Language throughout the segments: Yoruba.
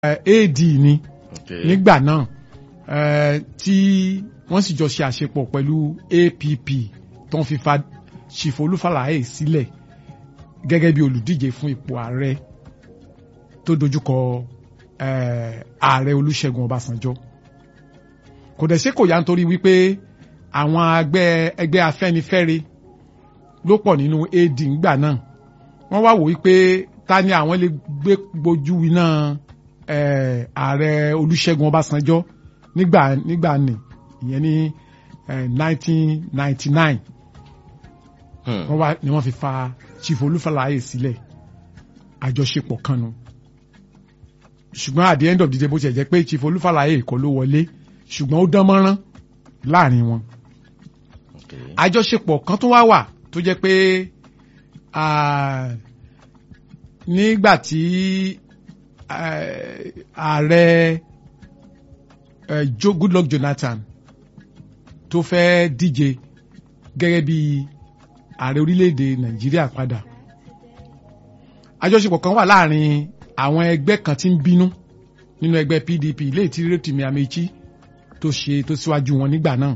AD ni Okay. nígbà náà eh, tí wọ́n sì jọ ṣe àṣepọ̀ pẹ̀lú APP tó ń fi fa Chief Olúfàlàyé sílẹ̀ gẹ́gẹ́ bí olùdíje fún ipò ààrẹ tó dojúkọ eh, ààrẹ Olúṣẹ́gun Ọbásanjọ́ kò dẹ̀ ṣe kò yá nítorí wípé àwọn ẹgbẹ́ ẹgbẹ́ Afẹ́nifẹ́re ló pọ̀ nínú AD ńgbà náà wọ́n wá wò wípé ta ni àwọn lè gbé gbojú iná eh, ààrẹ Olúṣẹ́gun Ọbásanjọ́ nígbà nígbà ní ìyẹn ní nineteen ninety nine Hmm. wọ́n wá ni wọ́n fi fa Chief Olúfàlàyé sílẹ̀ àjọṣepọ̀ kan nu ṣùgbọ́n at the end of the day bó ṣe jẹ́ pé Chief Olúfàlàyé kọ́ ló wọlé ṣùgbọ́n ó dán mọ́rán láàrin wọn Okay. àjọṣepọ̀ kan tó wá wà tó jẹ́ pé ah, nígbà tí eh, ààrẹ eh, Jo- Goodluck Jonathan tó fẹ́ díje gẹ́gẹ́ bí ààrẹ orílẹ̀-èdè Nàìjíríà padà àjọṣepọ̀ kan wà láàrin àwọn ẹgbẹ́ kan tí ń bínú nínú ẹgbẹ́ PDP ilé tí Rotimi Amechi tó ṣe tó síwájú wọn nígbà náà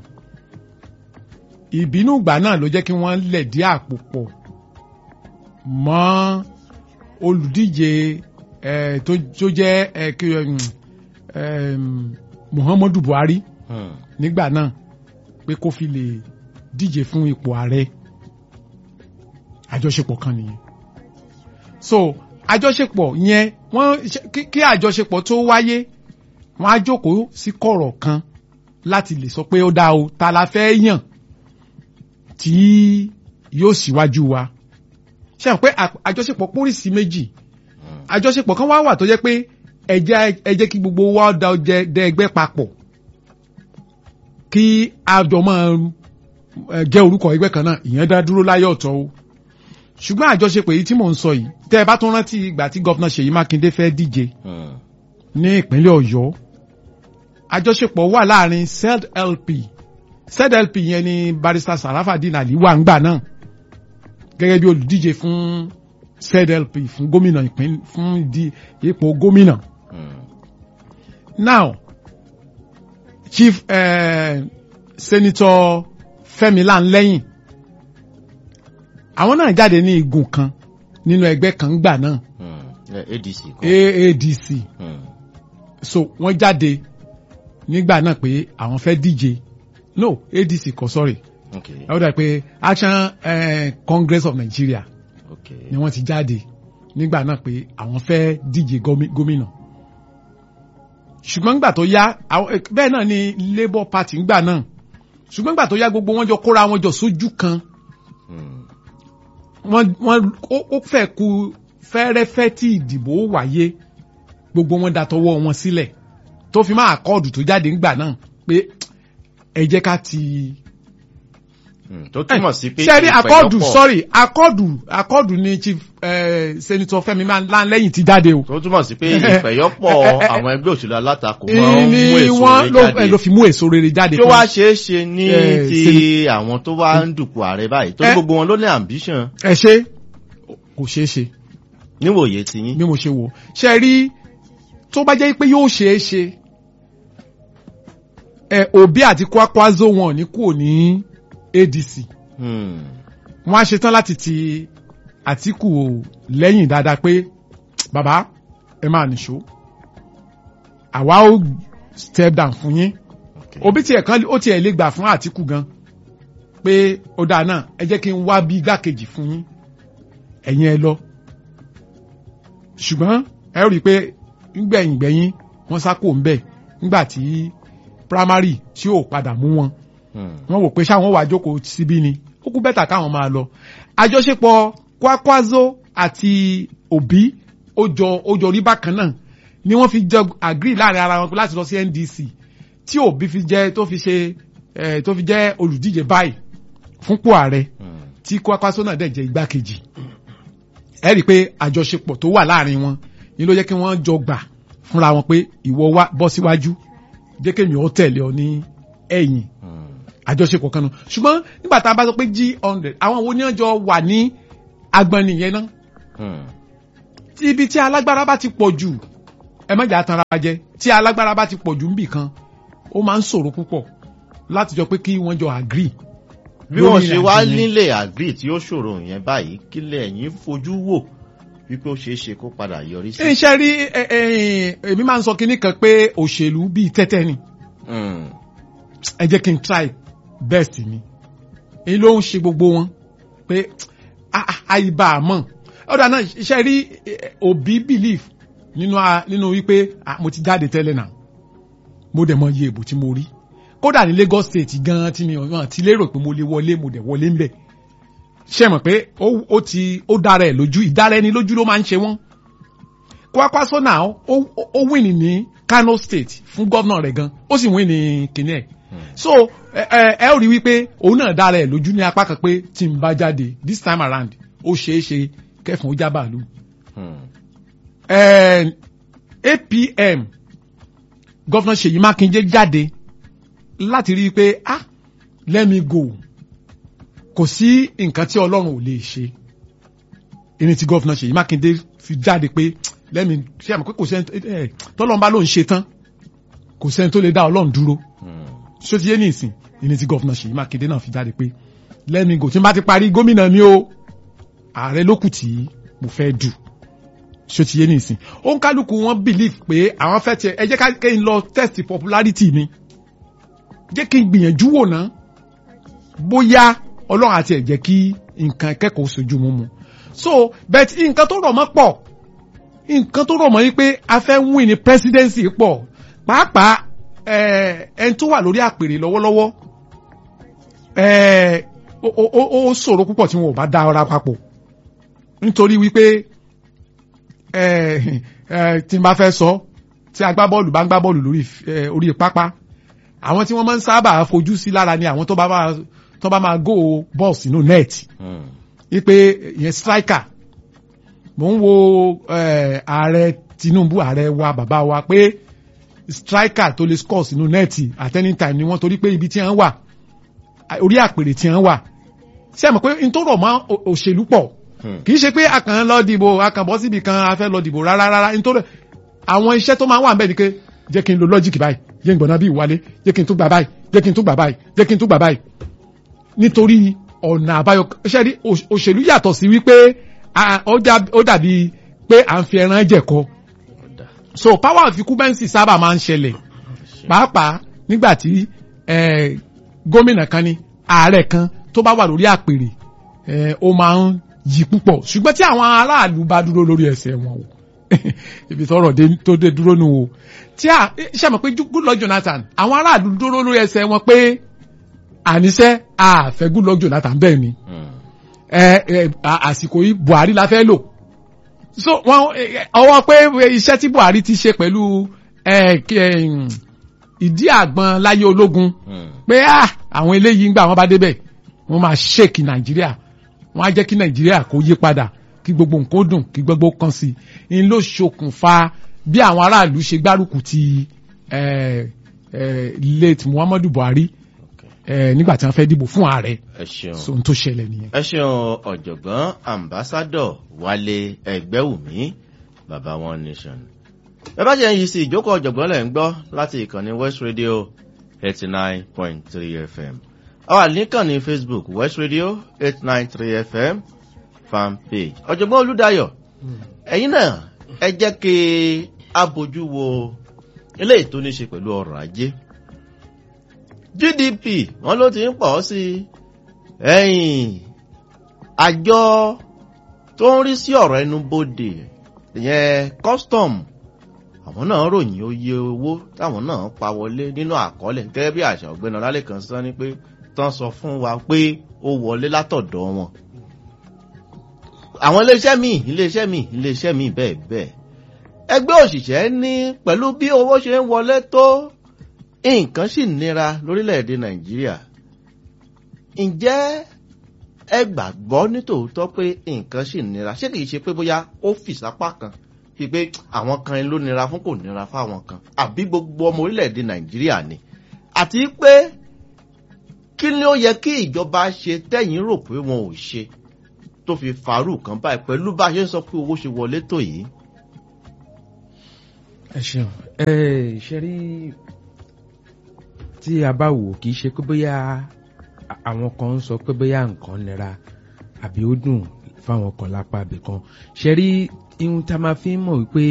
ìbínú ìgbà náà ló jẹ́ kí wọ́n lẹ̀dí àpò pọ̀ mọ́ olùdíje eh, tó tó jẹ́ eh, kí, um, um, Muhammadu Buhari Hmm. nígbà náà pé kó fi lè díje fún ipò ààrẹ àjọṣepọ̀ kan nìyẹn so àjọṣepọ̀ yẹn wọ́n ṣe- kí- kí àjọṣepọ̀ tó wáyé wọ́n á jókòó sí kọ̀rọ̀ kan láti lè sọ pé ó dá o ta la fẹ́ yàn tí yóò síwájú wa ṣe hàn pé à- àjọṣepọ̀ pólísì méjì àjọṣepọ̀ kan wá wà tó jẹ́ pé ẹ jẹ́ ẹ jẹ́ kí gbogbo wa da ọjẹ́ dẹ ẹgbẹ́ papọ̀ kí àjọ máa ẹ, jẹ́ orúkọ ẹgbẹ́ kan náà ìyẹn dá dúró láyé ọ̀tọ̀ o ṣùgbọ́n àjọṣepọ̀ èyí tí mò ń sọ yìí tẹ́ ẹ bá tún rántí ìgbà tí gọ́fúnà Ṣèyí Mákindé fẹ́ díje Hmm. ní ìpínlẹ̀ Ọ̀yọ́ àjọṣepọ̀ wà láàrin ZLP ZLP yẹn ni barrister Sarafadeen Ali wà ńgbà náà gẹ́gẹ́ bí olùdíje fún ZLP fún gómìnà ìpín fún di ipò gómìnà Hmm. now chief eh, senator Fẹ́mi Lanlẹ́yìn àwọn náà jáde ní igun kan nínú ẹgbẹ́ kan ńgbà náà Hmm. Eh, ADC kọ́. AADC Hmm. so wọ́n jáde nígbà náà pé àwọn fẹ́ díje no ADC kọ́ sorry Okay. ẹ ó dà pé Action eh, Congress of Nigeria Okay. ni wọ́n ti jáde nígbà náà pé àwọn fẹ́ díje gómi- gómìnà ṣùgbọ́n nígbà tó yá àwọn- eh, bẹ́ẹ̀ náà ni Labour Party ńgbà náà ṣùgbọ́n nígbà tó yá gbogbo wọn jọ kóra wọn jọ sójú kan Hmm. wọ́n wọ́n ó ó fẹ́ ku fẹ́rẹ́fẹ́ tí ìdìbò wáyé gbogbo wọn datọwọ́ wọn sílẹ̀ tó fi máa àkọọdù tó jáde ńgbà náà pé ẹ jẹ́ ká ti. Hmm. tó túmọ̀ sí pé sẹ́rí àkọọdù ìpẹ̀yọ́pọ̀- sorry àkọọdù àkọọdù ni chief eh, senator Fẹ́mi Lanlẹ́yìn ti jáde o. tó túmọ̀ sí pé ìpẹ̀yọ́pọ̀ àwọn ẹgbẹ́ òṣèlú alátakò máa ń ni mú èso wọ́n rẹ̀ ló jáde. ẹ ló fi mú èso rere jáde tí ó wá ṣeé ṣe ní Eh, ti àwọn tó wá ń dùpò ààrẹ báyìí torí Eh. gbogbo wọn ló ní ambition ẹ ṣe kò ṣeé ṣe. níwòye ti yín. bí mo ṣe wò ṣe rí tó bá jẹ́ pé yóò ṣeé ṣe ẹ Obi àti Kwakwazo wọn ní kúrò ní ADC Hmm. wọn á ṣetán láti ti Àtíkù lẹ́yìn dáadáa pé bàbá ẹ máa nìṣó àwa ó step down fún yín Okay. Obi tiẹ̀ kan ó tiẹ̀ lè gbà fún Àtíkù gan pé ó dáa náà ẹ jẹ́ kí n wá bí igbákejì fún yín ẹ̀yin ẹ lọ ṣùgbọ́n ẹ rí i pé ngbẹ̀yìn gbẹ̀yìn wọ́n sáko ń bẹ̀ nígbà tí primary tí ò padà mú wọn Hmm. wọ́n wò pé ṣáwọn wà jókòó síbí ni ó kú bẹ́tà káwọn máa lọ àjọṣepọ̀ Kwakwazo àti Obi ó jọ ó jọ rí bákan náà ni wọ́n fi jọ agree láàrin ara wọn láti lọ sí NDC tí Obi fi jẹ́ tó fi ṣe eh, tó fi jẹ́ olùdíje báyìí fúnpò ààrẹ Hmm. tí Kwakwaso náà dẹ̀ jẹ́ igbákejì ẹ rí i pé àjọṣepọ̀ tó wà láàrin wọn ni ló jẹ́ kí wọ́n jọ gbà fúnra wọn pé ìwọ wá bọ́ síwájú jẹ́ kémi ó tẹ̀lé ọ ní ẹ̀yìn Hmm. àjọṣepọ̀ kan náà ṣùgbọ́n nígbà tá a bá sọ pé g hundred àwọn wo ni wọ́n jọ wà ní agbọ̀nì yẹn náà Hmm. tí ibi tí alágbára bá ti pọ̀ jù ẹ má jà tanra wa jẹ tí alágbára bá ti pọ̀ jù níbì kan ó máa ń ṣòro púpọ̀ láti jọ pé kí wọ́n jọ agree bí wọ́n lórí ṣe wá ìrìnàjò yẹn. nílé àgbì tí ó ṣòro yẹn báyìí kílẹ̀ ẹ̀yìn fojú wò wípé ó ṣeé ṣe kó padà yọrí sí. iṣẹ́ rí ẹ, ẹ, èmi máa ń sọ kinní kan pé òṣèlú bíi tẹ́tẹ́ ni Mm, ẹ jẹ́ kí n try best mi èyí ló ń ṣe gbogbo wọn pé ah, ah, àyíbá àmọ́ ọ̀dà náà iṣẹ́ rí eh, òbí belief nínú a- nínú wípé ah, mo ti jáde tẹ́lẹ̀ náà mo dẹ̀ mọ iye ìbò tí mo rí kódà ní Lagos State gan tí mi ò ti lérò pé mo lè wọlé mo dẹ̀ wọlé ńbẹ̀ ṣe mọ̀ pé ó ó ti ó dára ẹ̀ lójú ìdára ẹni lójú ló máa ń ṣe wọ́n Kwakwaso náà ó ó- ó win ní Kano State fún gómìnà rẹ̀ gan ó sì win ní kìnìún ẹ̀ so ẹ ẹ ẹ ó rí wípé òun náà dára ẹ̀ lójú ní apá kan pé tí n bá jáde this time around ó ṣeé ṣe kẹfùn ó já bàálù mm, eh, APM gọ́fúnà Ṣèyí Mákindé jáde láti rí i pé ah let me go kò sí nǹkan tí Ọlọ́run ò lè ṣe ẹni tí gọ́fúnà Ṣèyí Mákindé fi jáde pé let me ṣe àmọ́ pé kò sẹ́ni eh, tọ́lọ́run bá lóun ṣe tán kò sẹ́ni tó lè dá Ọlọ́run dúró mm. ṣó ti yé ní ìsìn ẹni tí gọ́fúnà Ṣèyí Mákindé náà fi jáde pé let me go tí n bá ti parí gómìnà mi o ààrẹ lókù tí mo fẹ́ dù ṣó ti yé ní ìsìn ó ń kálukú wọn believe pé àwọn fẹ́ tiẹ̀ ẹ jẹ́ ká kí n lọ test popularity mi jẹ́ kí n gbìyànjú wò ná bóyá ọlọ́run àti ẹ̀ jẹ́ kí nǹkan kẹ́kọ̀ọ́ sojú mú mu so but nǹkan tó rọ̀ mọ́ pọ̀ nǹkan tó rọ̀ mọ́ yí pé a fẹ́ win ní presidency pọ̀ pàápàá ẹ̀ ẹni tó wà lórí àpèrè lọ́wọ́lọ́wọ́ ẹ̀ ó ó- ó ó ṣòro púpọ̀ tí wọn ò bá dá ọra papọ̀ nítorí wípé ẹ ẹ tí n bá fẹ́ sọ tí agbábọ́ọ̀lù bá ń gbá bọ́ọ̀lù lórí ẹ, orí pápá àwọn tí wọ́n máa ń sábà fojú sí lára ni àwọn tó bá máa tó bá máa go ball sínú net Mm. wípé ìyẹn striker mò ń wo ẹ, ààrẹ Tinubu ààrẹ wa bàbá wa pé striker tó lè score sínú net at any time ni wọ́n torí pé ibi tí wọ́n wà orí àpèrè tí wọ́n wà ṣé ẹ mọ̀ pé n tó rọ̀ mọ́ ò- òṣèlú pọ̀ Hmm. kì í ṣe pé a kàn ń lọ dìbò a kàn bọ́ síbi kan a fẹ́ lọ dìbò rárá rárá nítorí àwọn iṣẹ́ tó máa ń wà níbẹ̀ ni pé jẹ́ kí n lo lọ́jìkì báyìí jẹ́ n gbọ̀nà bí ìwálé jẹ́ kí n tún gbà báyìí jẹ́ kí n tún gbà báyìí jẹ́ kí n tún gbà báyìí nítorí ọ̀nà àbáyọ iṣẹ́ rí òṣ- òṣèlú yàtọ̀ sí wípé a- ó dà- ó dàbí pé à ń fi ẹran jẹ̀kọ Ọ̀dà. so power of incumbency sábà máa ń ṣẹlẹ̀ pàápàá nígbà tí eh, gómìnà kan ní ààrẹ kan tó bá wà lórí àpèrè eh, ó máa ń yí púpọ̀ ṣùgbọ́n tí àwọn aráàlú bá dúró lórí ẹsẹ̀ wọn o ibi tọ́rọ̀ dé tó dé dúró nù o tí a ṣe mọ̀ pé Goodluck Jonathan àwọn aráàlú dúró lórí ẹsẹ̀ wọn pé àníṣe àfẹ́ Goodluck Jonathan bẹ́ẹ̀ ni Mm. ẹ ẹ à- àsìkò yìí Buhari la fẹ́ lò so wọn ẹ, ọwọ́ pé iṣẹ́ tí Buhari ti ṣe pẹ̀lú ẹ, kí, ẹ, ìdí àgbọn láyé ológun Mm. pé ah àwọn eléyìí ń gbà wọn bá débẹ̀ wọ́n máa ṣèkì Nàìjíríà wọ́n á jẹ́ kí Nàìjíríà kó yí padà kí gbogbo nǹkan ó dùn kí gbogbo kan sí i ń ló ṣokùnfà bí àwọn aráàlú ṣe gbárùkù ti ẹ, ẹ, late Muhammadu Buhari Okay. ẹ, nígbà tí wọ́n fẹ́ dìbò fún ààrẹ ẹ ṣeun. so ohun tó ṣẹlẹ̀ nìyẹn. ẹ ṣeun ọ̀jọ̀gbọ́n ambassadọ̀ Wálé Ẹgbẹ́wùmí baba one nation. ẹ bá jẹ́ yìí sí ìjókòó ọ̀jọ̀gbọ́n lẹ̀ ń gbọ́ láti ìkànnì West Radio eighty nine point three FM. àwa níkànnì Facebook West Radio eight nine three FM fan page. ọ̀jọ̀gbọ́n Olúdáyọ̀ ẹ̀yin náà ẹ jẹ́ kí a bójú wo eléyìí tó ní ṣe pẹ̀lú ọrọ̀ ajé. GDP wọn ló ti ń pọ̀ sí i ẹ̀yìn àjọ tó ń rí sí ọ̀rọ̀ ẹnubodè ìyẹn custom àwọn náà ròyìn oye owó táwọn náà pa wọlé nínú àkọọ́lẹ̀ gẹ́gẹ́ bí àṣà ọ̀gbẹ́ni ọlálẹ́kan sọ ni pé tán sọ fún wa pé ó wọlé látọ̀dọ̀ wọn. àwọn iléeṣẹ́ míì iléeṣẹ́ míì iléeṣẹ́ míì bẹ́ẹ̀ bẹ́ẹ̀ ẹgbẹ́ òṣìṣẹ́ ní pẹ̀lú bí owó ṣe ń wọlé tó nǹkan sì nira lórílẹ̀‐èdè nàìjíríà ǹjẹ́ ẹ gbàgbọ́ nítòótọ́ pé nǹkan sì nira ṣé kìí ṣe pé bóyá ó fìsápá kan bíi pé àwọn kan ló nira fún kò nira fáwọn kan àbí gbogbo ọmọ orílẹ̀‐èdè nàìjíríà ni àti pé kí ni ó yẹ kí ìjọba ṣe tẹ́yìn rò pé wọn ò ṣe tó fi fàárù kan báyìí pẹ̀lú bá a ṣe ń sọ pé owó ṣe wọlé tó yìí. ẹ ṣeun ẹ ṣe rí tí a bá wò kì í ṣe pé bóyá àwọn kan ń sọ pé bóyá nǹkan nira àbí ó dùn fáwọn kan lápá ibì kan ṣe rí ihun tá a máa fi ń mọ̀ wípé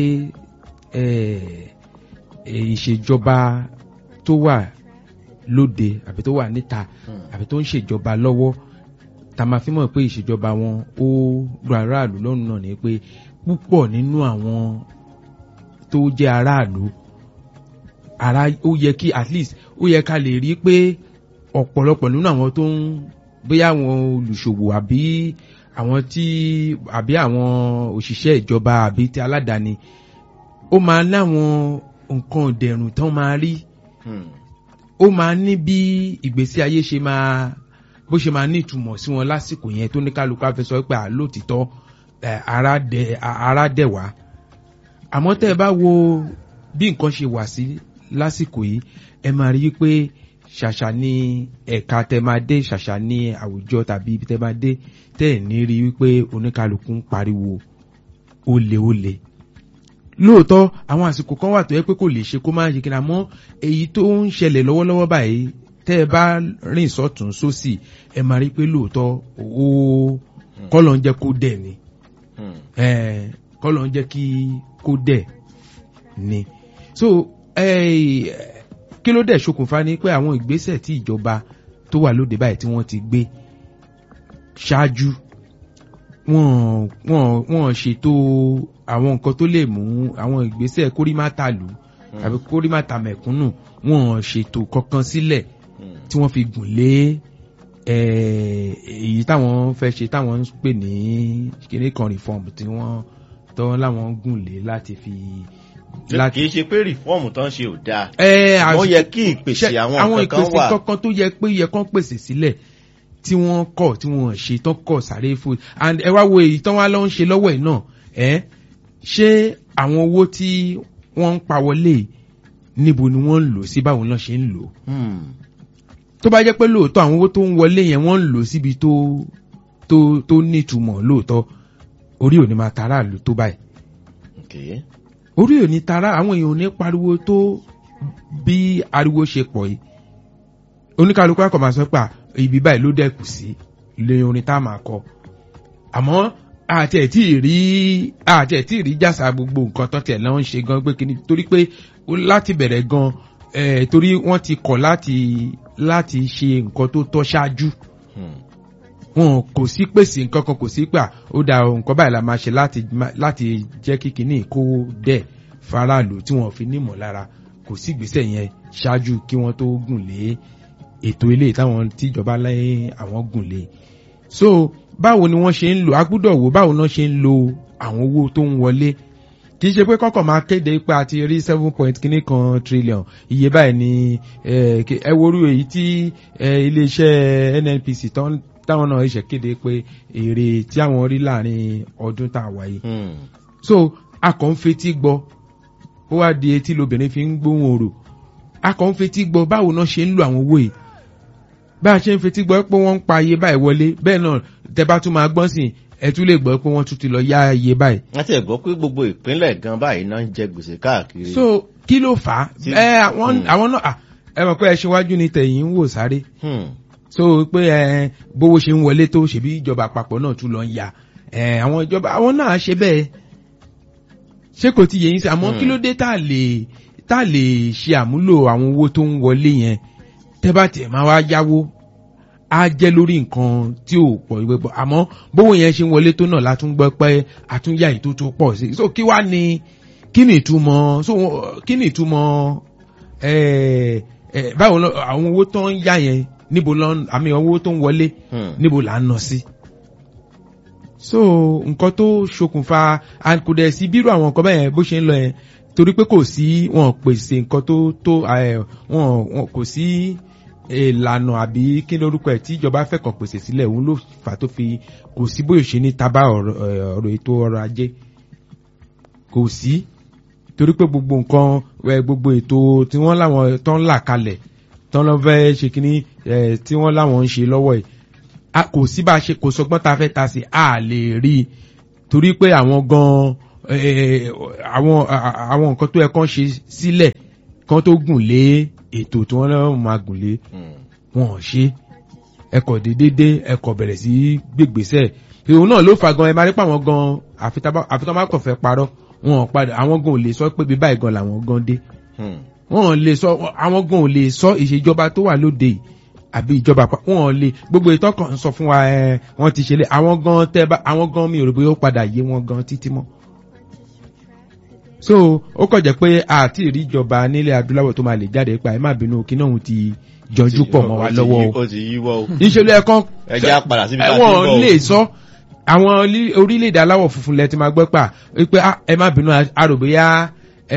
ìṣèjọba tó wà lóde àbí tó wà níta àbí tó ń ṣèjọba lọ́wọ́ tá a máa fi mọ̀ pé ìṣèjọba wọn ó rọ aráàlú lọ́rùn náà ni pé púpọ̀ nínú àwọn tó jẹ́ aráàlú ara ó yẹ kí at least ó yẹ ká lè rí pé ọ̀pọ̀lọpọ̀ nínú àwọn tó ń bóyá àwọn olùṣòwò àbí àwọn tí àbí àwọn òṣìṣẹ́ ìjọba àbí ti aládàáni ó máa láwọn nǹkan ìdẹ̀rùn tán máa rí ó máa ní bí ìgbésí ayé ṣe máa bó ṣe máa ní ìtumọ̀ sí wọn lásìkò yẹn tó ní kálukú afẹ́ sọ pé àlóòtítọ́ ara dẹ̀ wá àmọ́ tẹ́ ẹ bá wo bí nǹkan ṣe wà sí lásìkò yìí ẹ máa rí i pé ṣàṣà ní ẹ̀ka tẹ́ máa dé ṣàṣà ní àwùjọ tàbí ibi tẹ́ máa dé tẹ́ ẹ̀ ní rí wípé oníkálukú ń pariwo olè olè lóòótọ́ àwọn àsìkò kan wà tó yẹ pé kò lè ṣe kó máa ṣe kí n àmọ́ èyí tó ń ṣẹlẹ̀ lọ́wọ́lọ́wọ́ báyìí tẹ́ ẹ bá rìn sọ́tún sósì ẹ máa rí pé lóòótọ́ ó kọ́lọ̀ ń jẹ́ kó dẹ̀ ni kọ́lọ̀ ń jẹ́ kí kó dẹ̀ ni so kí ló dẹ̀ ṣokùnfà ni pé àwọn ìgbésẹ̀ tí ìjọba tó wà lóde báyìí tí wọ́n ti gbé ṣáájú wọ́n wọ́n wọ́n ṣètò àwọn nǹkan tó lè mú àwọn ìgbésẹ̀ kórìmátàlú tàbí kórìmátàmẹ̀kúnnù wọ́n ṣètò kankan sílẹ̀ tí wọ́n fi gùn lé èyí táwọn fẹ́ ṣe táwọn ń pè ní kíní kan reform tí wọ́n tọ́ láwọn gùn lé láti fi. kì í ṣe pé rìfọ́ọ̀mù tó ń ṣe ò dáa. ẹ wọ́n yẹ kí ìpèsè àwọn nǹkan kan wà. àwọn ìpèsè kankan tó yẹ pé yẹ kán pèsè sílẹ̀ tí wọ́n kọ̀ tí wọ́n ṣe tán kọ̀ sáré fún and ẹ wá wo èyí tán wá lọ ń ṣe lọ́wọ́ ẹ̀ náà ẹ ṣé àwọn owó tí wọ́n ń pa wọlé níbo ni wọ́n ń lò sí báwo náà ṣe ń lò tó bá jẹ́ pé lóòótọ́ àwọn owó tó ń wọlé yẹn wọ́n ń lò síbi tó tó tó nítumọ̀ lóòótọ́ orí ò ní máa tara àlù tó báyìí orí ò ní tara àwọn èèyàn ò ní pariwo tó bí ariwo ṣe pọ̀ yìí oníkàlùkù akọ̀ máa sọ pé ibi báyìí ló dẹ́kù sí lé orin tá a máa kọ àmọ́ àti ẹ̀ tí ì rí àti ẹ̀ tí ì rí jàsà gbogbo nǹkan tó tiẹ̀ náà ń ṣe gan pé kíni torí pé láti bẹ̀rẹ̀ gan eh, torí wọ́n ti kọ̀ láti láti ṣe nǹkan tó tọ́ ṣáájú wọn kò sí pèsè nǹkan kan kò sí pà ó da nǹkan báyìí la máa ṣe láti láti jẹ́ kí kíní kó dẹ̀ faraàlú tí wọ́n fi nímọ̀ lára kò sí ìgbésẹ̀ yẹn ṣáájú kí wọ́n tó gùn lé ètò ilé táwọn tíjọba lẹ́yìn àwọn gùn lé so báwo ni wọ́n ṣe ń lò agbúdọ̀ wò báwo náà ṣe ń lo àwọn owó tó ń wọlé kì í ṣe pé kọ́kọ́ máa kéde pé a ti rí seven point kìíní kan trillion iye báyìí ni ẹ worú èyí tí iléeṣẹ́ nnpc táwọn náà ṣe kéde pé èrè tí àwọn rí láàrin ọdún tá a wà yìí so a kàn ń fetí gbọ́ ó wá di etí lobìnrin fi ń gbóhùn òrò a kàn ń fetí gbọ́ báwo náà ṣe ń lo àwọn owó yìí bá a ṣe ń fetí gbọ́ pé wọ́n ń pa iye báyìí wọlé bẹ́ẹ̀ náà tẹ bá tún máa gbọ́n sí ẹ tún lè gbọ́ pé wọ́n tún ti lọ yá iye báyìí. wọ́n ti ẹ̀ gbọ́ pé gbogbo ìpínlẹ̀ gan báyìí náà ń jẹ gbèsè káàkiri. so kí ló fà á ẹ àwọn àwọn náà ẹ mọ̀ pé ẹ ṣíwájú ni tẹ̀yìn ń wò sáré. so pé ẹ bówó ṣe ń wọlé tó ṣèbí ìjọba àpapọ̀ náà tún lọ ń ya ẹ àwọn ìjọba àwọn náà ṣe bẹ́ẹ̀ ṣé kò ti yẹ yín sí àmọ́ kí ló dé tá a lè tá a lè ṣe àmúlò àwọn owó tó ń wọlé yẹn tẹ́ bá tiẹ̀ máa wá yáwó á jẹ́ lórí nǹkan tí ò pọ̀ ìwé pọ̀ àmọ́ bówó yẹn ṣe ń wọlé tó náà látún gbọ́ pé àtúnyà ètò tó pọ̀ sí so kí wá ní kí ni ìtumọ̀ so kí ni ìtumọ̀ ẹ ẹ báwo lọ àwọn owó tó ń yá yẹn níbo lọ àmì owó tó ń wọlé níbo là ń nọ sí so nǹkan tó ṣokùnfà kò dẹ̀ sí bírò àwọn nǹkan bẹ́ẹ̀ bó ṣe ń lọ yẹn torí pé kò sí wọn pèsè nǹkan tó tó wọn kò sí ìlànà àbí kí lórúkọ ẹ̀ tí ìjọba fẹ́ kàn pèsè sílẹ̀ òun ló fà tó fi kò sí bóyá ṣe ní tábà ọ̀rọ̀ ètò ọrọ̀ ajé kò sí torí pé gbogbo nǹkan gbogbo ètò tí wọ́n láwọn tó ń là kalẹ̀ tó ń lọ fẹ́ ṣe kínní tí wọ́n láwọn ń ṣe lọ́wọ́ yìí kò sí bá a ṣe kò sọgbọ́n ta fẹ́ ta sí a lè rí i torí pé àwọn gan eh, àwọn a- àwọn nǹkan tó yẹ kán ṣe sílẹ̀ kán tó gùn lé ètò tí wọ́n lọ́wọ́ máa gùn lé Hmm. wọn ò ṣe ẹkọ̀ dédédé ẹkọ̀ bẹ̀rẹ̀ sí gbègbèsẹ̀ ìhun náà ló fa gan ẹ máa rí pa àwọn gan àfitán má kàn fẹ́ parọ́ wọn ò padà àwọn gan ò lè sọ pé bí báyìí gan làwọn gan dé Hmm. wọn ò lè sọ àwọn gan ò lè sọ ìṣèjọba tó wà lóde yìí àbí ìjọba àpá wọn ò lè gbogbo ìtọ́ kan ń sọ fún wa ẹ wọn ti ṣe lé àwọn gan tẹ bá àwọn gan mi ò rò pé ó padà yé wọn gan títí mọ́ so ó kàn jẹ́ pé àti ìríjọba nílẹ̀ adúláwọ̀ tó máa lè jáde pa ẹ má bínú kí náà òun ti jọjú pọ̀ mọ́ wa Ó ti lọ́wọ́ yí- o ó ti yíwọ́ o. ìṣèlú ẹ̀kan ẹ jẹ́ á padà síbi tá a ti ń bọ̀ ẹ̀wọ̀n o. lè sọ àwọn orí- orílẹ̀-èdè aláwọ̀ funfun lẹ ti máa gbọ́ pà wípé "Ah, ẹ má bínú àròbóyá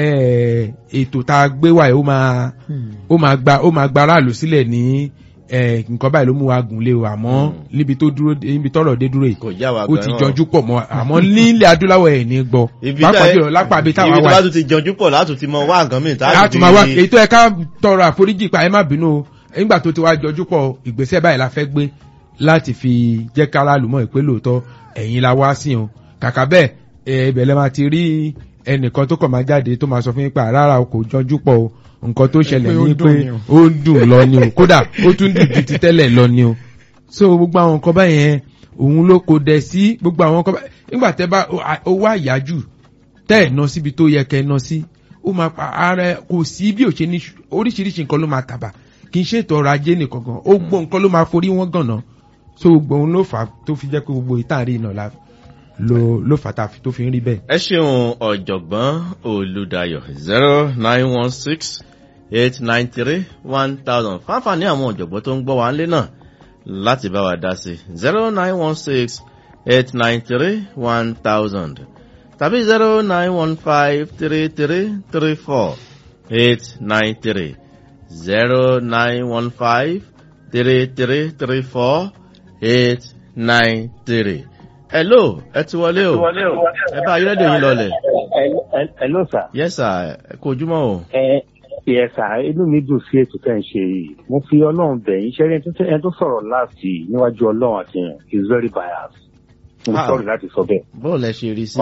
ètò tá a gbé wà yìí ó máa ó máa gba ó máa gba aráàlú sílẹ̀ ní eh, nǹkan báyìí ló mú wa gùn lé o àmọ́ níbi tó dúró níbi tọ́rọ̀ dé dúró yìí kò já wa ó ti gan-an. jọjú pọ̀ mọ́ àmọ́ nílẹ̀ adúláwọ̀ ẹ̀ ní gbọ́ ibi pàápàá jùlọ lápá àbí táwa ibi tó wà bá tún ti jọjú pọ̀ látún ti mọ wá nǹkan mìíràn láti máa wá èyí tó yẹ ká tọrọ àforíjì pa ẹ má bínú o nígbà tó ti wá jọjú pọ̀ ìgbésẹ̀ báyìí la fẹ́ gbé láti fi jẹ́ kára lùmọ̀ ìpè lóòótọ́ ẹ̀yin la wá sí o kàkà bẹ́ẹ̀ ẹ, ibẹ̀ lẹ́ máa ti rí ẹnìkan tó kàn máa jáde tó máa sọ fún yín pé rárá o kò jọjú pọ̀ o nǹkan tó ṣẹlẹ̀ pé ó ní dùn pé ni o. ó ń dùn lọ ni o kódà ó tún dùn ju ti tẹ́lẹ̀ lọ ni o so gbogbo àwọn nǹkan báyẹn òun ló kò dẹ̀ sí gbogbo àwọn nǹkan báyẹn nígbà tẹ́ bá owó àyájù tẹ́ ẹ̀ ná síbi tó yẹ kẹ́ ẹ ná sí ó máa pa ara ẹ kò sí bí ò ṣe ní oríṣiríṣi nǹkan ló máa tàbà kì í ṣe ètò ọrọ̀ ajé nìkan gan ó gbọ́ nǹkan ló máa forí wọn gànà so gbogbo òun ló fà á tó fi jẹ́ pé gbogbo ìtàrí iná la ló ló fà á tá a fi- tó fi ń rí bẹ́ẹ̀. ẹ ṣeun ọ̀jọ̀gbọ́n olùdayọ̀ zero nine one six eight nine three one thousand fáfàní àwọn ọ̀jọ̀gbọ́n tó ń gbọ́ wa ńlé náà láti bá wa dá sí zero nine one six eight nine three one thousand tàbí zero nine one five three three three four eight nine three zero nine one five three three three four eight nine three. hello ẹ ti wọlé o ẹ bá ayélujára yín lọlẹ̀. Hello sir. yes sir ẹ kú ojúmọ́ o. Ẹ yẹ sà inú mi dùn sí ètò tẹ́ ń ṣe yìí. Mo fi Ọlọ́run bẹ̀ yín ṣẹ́rí ẹni tó- ẹni tó sọ̀rọ̀ láti níwájú Ọlọ́run àti yẹn is very biased. Mo Ah. sọ̀rọ̀ láti sọ bẹ́ẹ̀. bọ́ọ̀lù ẹ ṣe rí sí.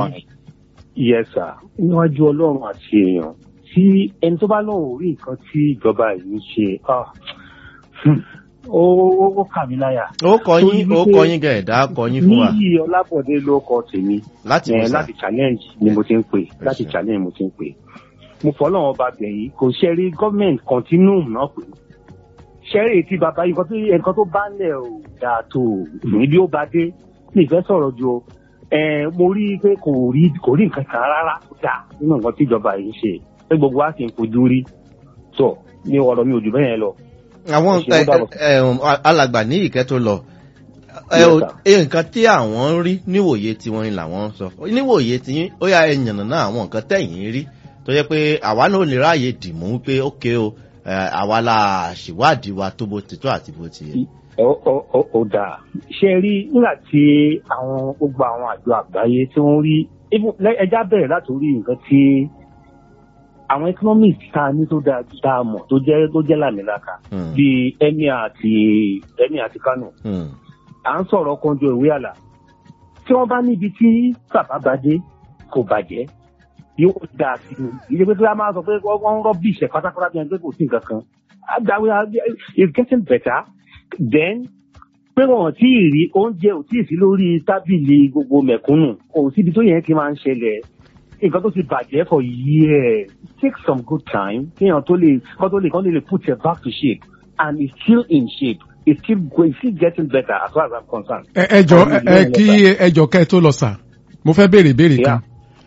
Yẹ sà níwájú Ọlọ́run àti èèyàn tí ẹni tó bá lóun rí nǹkan tí ìjọba yìí ń ṣe ah, hmm, ó ó- ó kà mí láyà. ó kọ yín Torí ó wípé kọ yín gẹ̀ẹ́dá kọ yín fún wa Níyì Ọlábọ̀dé ló kọ tèmi. láti Eh, wọ́n sà. láti challenge ni mo ti ń pè láti ṣé. challenge mo ti ń pè mo fọlọ́wọ́n ọba bẹ̀yìn kò ṣe rí gọ́ọ̀mẹ̀ntì continuum náà pé ṣẹ́rí tí bàbá yìí nǹkan tó nǹkan tó bá lẹ̀ ò dáa tó níbi ó bá dé ní ìfẹ́ sọ̀rọ̀ ju o. Eh, mo rí i pé kò rí kò rí nǹkan kan rárá tó dáa nínú nǹkan tí ìjọba yìí ń ṣe pé gbogbo wa sì ń fojú rí tó ní ọ̀rọ̀ mi ò jù bẹ́ẹ̀ yẹn lọ. àwọn Ẹ ṣe, ó dàbọ̀. ẹ, ẹ, um, alàgbà ní ìkẹ́ tó lọ ẹ, Yes, o- sir. ẹ, nǹkan tí àwọn ń rí níwòye tiwọn ni làwọn ń sọ níwòye tí yín ó yà ẹ yànnà náà àwọn nǹkan tẹ̀yìn rí tó yẹ pé àwa náà ò lè ráàyè dìmú pé ókè o ẹ, àwa la ṣèwádìí wa tó bó ti tó àti bó ti yẹ. ó ó- ó- ó dáa ṣe rí nígbà tí àwọn gbogbo àwọn àjọ àgbáyé tí wọ́n rí even- lẹ- ẹja bẹ̀rẹ̀ láti orí nǹkan tí àwọn economics tá a ní tó dáa tá a mọ̀ tó jẹ́ tó jẹ́ làmìlaka Hmm. bíi emir àti emir àti kano Hmm. à ń sọ̀rọ̀ kanjọ ìwé àlà tí wọ́n bá níbi tí bàbá bá dé kò bàjẹ́ yóò dáa sí i ìdílé pé kí wọ́n máa sọ pé wọ́n ń rọ́bì ìṣẹ̀ pátápátá bí ẹni pé kò sí nǹkan kan àgbàwé is getting better then pé wọn tí ì rí oúnjẹ ò tí ì sí lórí tábìlì gbogbo mẹ̀kúnnù kò síbi tó yẹn ti máa ń ṣẹlẹ̀ nǹkan tó ti bàjẹ́ for years take some good time kéèyàn tó lè kọ́ tó lè kọ́ lè put it back to shape and it's still in shape it's still going it's still getting better as far as I'm concerned. ẹ ẹ jọ ẹ ẹ kí ẹ jọ kẹ tó lọ sà mo fẹ́ béèrè ìbéèrè kan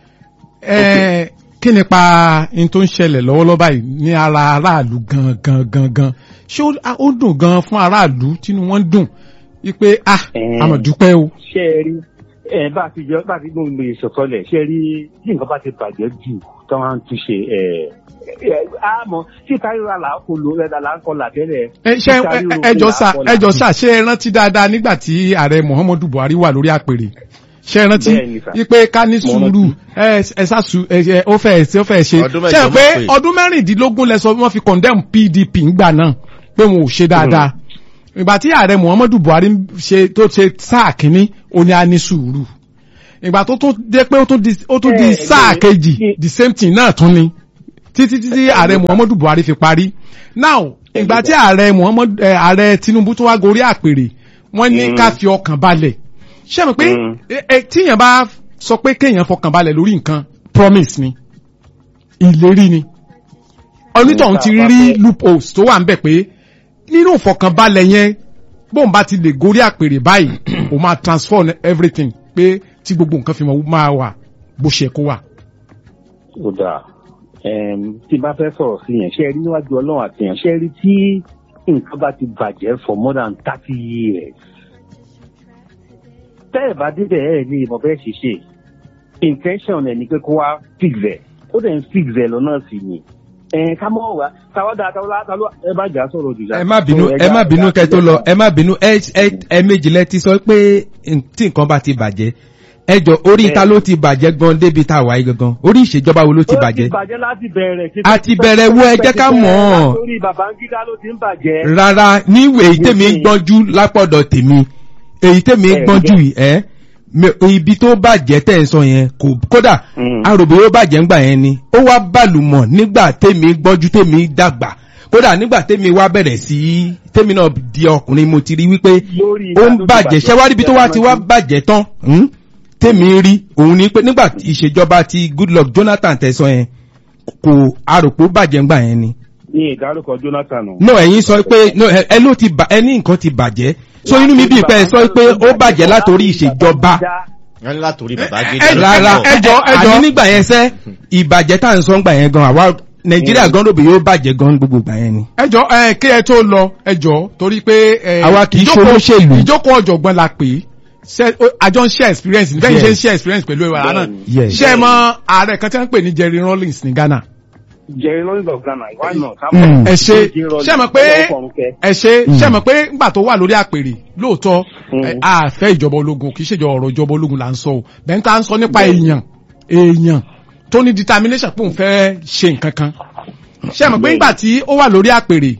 ẹ kí nípa n tó ń ṣẹlẹ̀ lọ́wọ́lọ́wọ́ báyìí ní ara aráàlú gan gan gan gan ṣé ó- a- ó dùn gan fún aráàlú tínú wọn dùn wípé ah Eh. àmọ̀ dúpẹ́ o ṣé ẹ rí ẹ bá a ti jẹ bá a ti gbóhùn lè sọ̀tọ̀lẹ̀ ṣé ẹ rí bí nǹkan bá ti bàjẹ́ jù tí wọ́n á ń túnṣe ẹ ẹ àmọ́ tí káríra là ń kó lo ẹ̀dá là ń kọ́ là tẹ́lẹ̀. ẹ ṣe ẹ- ẹ jọ sà ẹ jọ sà ṣé ẹ rántí dáadáa nígbà tí ààrẹ Muhammadu Buhari wà lórí àpèrè ṣé ẹ rántí Bẹ́ẹ̀ni, sà. wípé ká ní Mo sùúrù ẹ ẹ ṣàṣù ẹ ẹ ó fẹ́ ṣe ó fẹ́ ṣe Ọdún ṣe mẹ́jọ pé mọ̀ pé. ọdún mẹ́rìndínlógún lẹ sọ wọ́n fi condemn PDP ńgbà náà pé wọn ò ṣe dáadáa ìgbà tí ààrẹ Muhammadu Buhari ṣe tó ṣe sáà kínní ó ní a ní sùúrù ìgbà tó tún dé pé ó tún di ó tún di Eh, sáà eh, kejì eh, the same thing náà tún ni títí títí ààrẹ muhammadu buhari fi parí now ìgbà tí ààrẹ muhammadu eh, ààrẹ tinubu tún wá gorí àpèrè wọ́n ní Mm. ká fi ọkàn balẹ̀ ṣé mo pé Mm. eh, eh, tíyàn bá sọ pé kéèyàn fọkàn balẹ̀ lórí nǹkan promise ni ìlérí ni onítọ̀hún ti Nígbà rí bá loopholes tó wà ń bẹ̀ pé nínú ìfọkànbalẹ̀ yẹn bóun bá ti lè gorí àpèrè báyìí ó máa transform everything pé tí gbogbo nǹkan fi máa wà bó ṣe kó wà. ó dáa Em, tí bá fẹ́ sọ̀rọ̀ sí yẹn ṣe rí níwájú ọlọ́run àti yẹn ṣe rí tí nǹkan bá ti bàjẹ́ for more than thirty years tẹ́ ẹ̀ bá débẹ̀ ẹ̀ ní ìmọ̀ bẹ́ẹ̀ ṣe ṣe intention ẹ̀ ni pé kó wá fix ẹ̀ ó dẹ̀ ń fix ẹ̀ lọ́nà sí ni ẹ̀ ká mọ̀ wá táwọn dáa táwọn dáa táwọn ẹ bá jà sọ̀rọ̀ jù ẹ má bínú ẹ má bínú kẹ́ tó lọ ẹ má bínú ẹ ẹ ẹ méjì lẹ ti sọ pé n- tí nǹkan bá ti bàjẹ́ ẹ jọ orí ta ló ti bàjẹ́ gan débi tá a wáyé gangan orí ìṣèjọba wo ló ti bàjẹ́ ó ti bàjẹ́ láti bẹ̀rẹ̀ A ti bẹ̀rẹ̀ wo, ẹ jẹ́ ká mọ̀ ọ́. lórí Babangida ló ti ń bàjẹ́ rárá níwèé èyí tèmi ń Nísìnyí. gbọ́njú lápọ̀dọ̀ tèmi èyí tèmi ń Ẹ, gbọ́njú yìí ẹ́ me- ibi tó bàjẹ́ tẹ̀ ń sọ yẹn kò kódà Mm. aròbó yóò bàjẹ́ ńgbà yẹn ni ó wá bàlùmọ̀ nígbà tèmi gbọ́njú tèmi dàgbà kódà nígbà tèmi wá bẹ̀rẹ̀ sí í- tèmi náà di ọkùnrin mo ti rí wípé lórí ó ń ìgbà tó ti bàjẹ́ ṣẹ́wárí ibi tó wá ti wá bàjẹ́ tán hmm? tèmi rí òun ni pé nígbà tí ìṣèjọba ti Goodluck Jonathan tẹ̀sán yẹn kò aròpó bàjẹ́ ńgbà yẹn ni ní ìdárúkọ Jonathan o. no ẹ̀yin sọ pé no ẹ ẹ ló ti bà ẹ ní nǹkan ti bàjẹ́ so inú mi bíi pé ẹ sọ pé ó bàjẹ́ látòrí ìṣèjọba wọ́n ní látòrí bàbá ẹ- gidi ẹ- rárá ẹ jọ, ẹ jọ. àní nígbà yẹn sẹ́ ìbàjẹ́ tá à ń sọ ńgbà yẹn gan àwa nàìjíríà gan lóbi yóò bàjẹ́ gan gbogbo ìgbà yẹn ni. ẹjọ ẹ kí ẹ tó lọ ẹjọ torí pé ẹ, Àwa kì í ṣe ìjókòó- olóṣèlú. ìjókòó ọ̀jọ̀gbọ́n la pè é Ṣé- ó- àjọ ń share experience ní bẹ́ẹ̀ ṣe ń Yes. share experience pẹ̀lú ìwà náà Yes. ṣé ẹ mọ ààrẹ kan tí wọ́n ń pè ní Jerry Rawlings ní Ghana Jerry Rawlings of Ghana why not. Mm. ẹ ṣe ṣé ẹ mọ̀ pé ẹ ṣe Mm. ṣé ẹ mọ̀ pé ńgbà tó wà lórí àpèrè lóòótọ́ Mm. ẹ, a fẹ́ ìjọba ológun kì í ṣèjọba ọ̀rọ̀ ìjọba ológun là ń sọ o bẹ́ẹ̀ tá à ń sọ nípa èèyàn èèyàn tó ní determination pé òun fẹ́ ṣe nǹkan kan ṣé ẹ mọ̀ pé ńgbà tí ó wà lórí àpèrè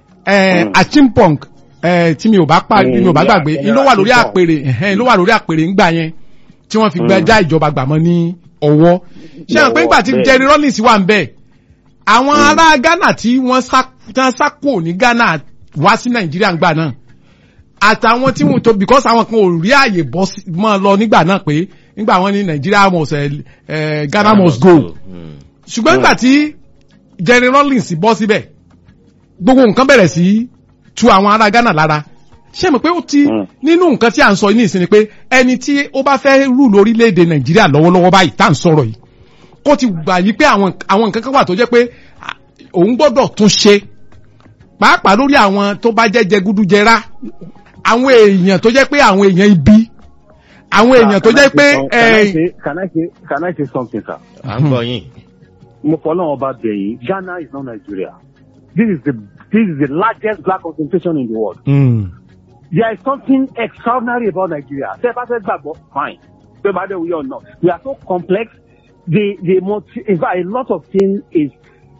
ẹ Mm. achimpong ẹ tí mi ò bá pa Mm, mi ò bá yeah, gbàgbé General ló wà lórí Achimpong. àpèrè ẹ̀hẹ́n, ló wà lórí àpèrè ńgbà yẹn tí wọ́n fi gbẹ Mm. já ìjọba gbàmọ́ ní ọwọ́ ṣé ẹ mọ̀ pé Lọ́wọ́, ńgbà tí bẹ́ẹ̀. Jerry Rawlings wà ń bẹ̀ àwọn ará Ghana tí wọ́n sá tí wọ́n sá kúrò ní Ghana wá sí Nàìjíríà ńgbà náà àtàwọn tí wọ́n tó because àwọn kan ò rí àyè bọ́ sí- mọ́ lọ nígbà náà pé nígbà wọ́n ní Nàìjíríà must eh, eh, Ghana must go Mm. ṣùgbọ́n nígbà tí Jerry Rawlings bọ́ síbẹ̀ gbogbo nǹkan bẹ̀rẹ̀ sí tu àwọn ará Ghana lára ṣé mo pé ó ti Mm. nínú nǹkan tí à ń sọ ní ìsinmi pé ẹni tí ó bá fẹ́ rú lórílẹ̀‐èdè Nàìjíríà lọ́wọ́lọ́wọ́ báyìí tá à ń sọ̀rọ̀ yìí kó ti gbà yí pé àwọn àwọn nǹkan kan wà tó jẹ́ pé à, òun gbọ́dọ̀ tún ṣe pàápàá lórí àwọn tó bá jẹ́ jẹgúdújẹrá àwọn èèyàn tó jẹ́ pé àwọn èèyàn ibi àwọn èèyàn tó jẹ́ pé can I eh, say can I say can I say something sir. à ń gbọ́ yín. mo fọlọ́n ọba bẹ̀yìn Ghana is not Nigeria this is the this is the largest black concentration in the world. Mm. there is something extraordinary about Nigeria. Ṣé ẹ bá fẹ́ gbàgbọ́? Fine. Ṣé bá dé wí or not? We are so complex. The the multi in fact a lot of things is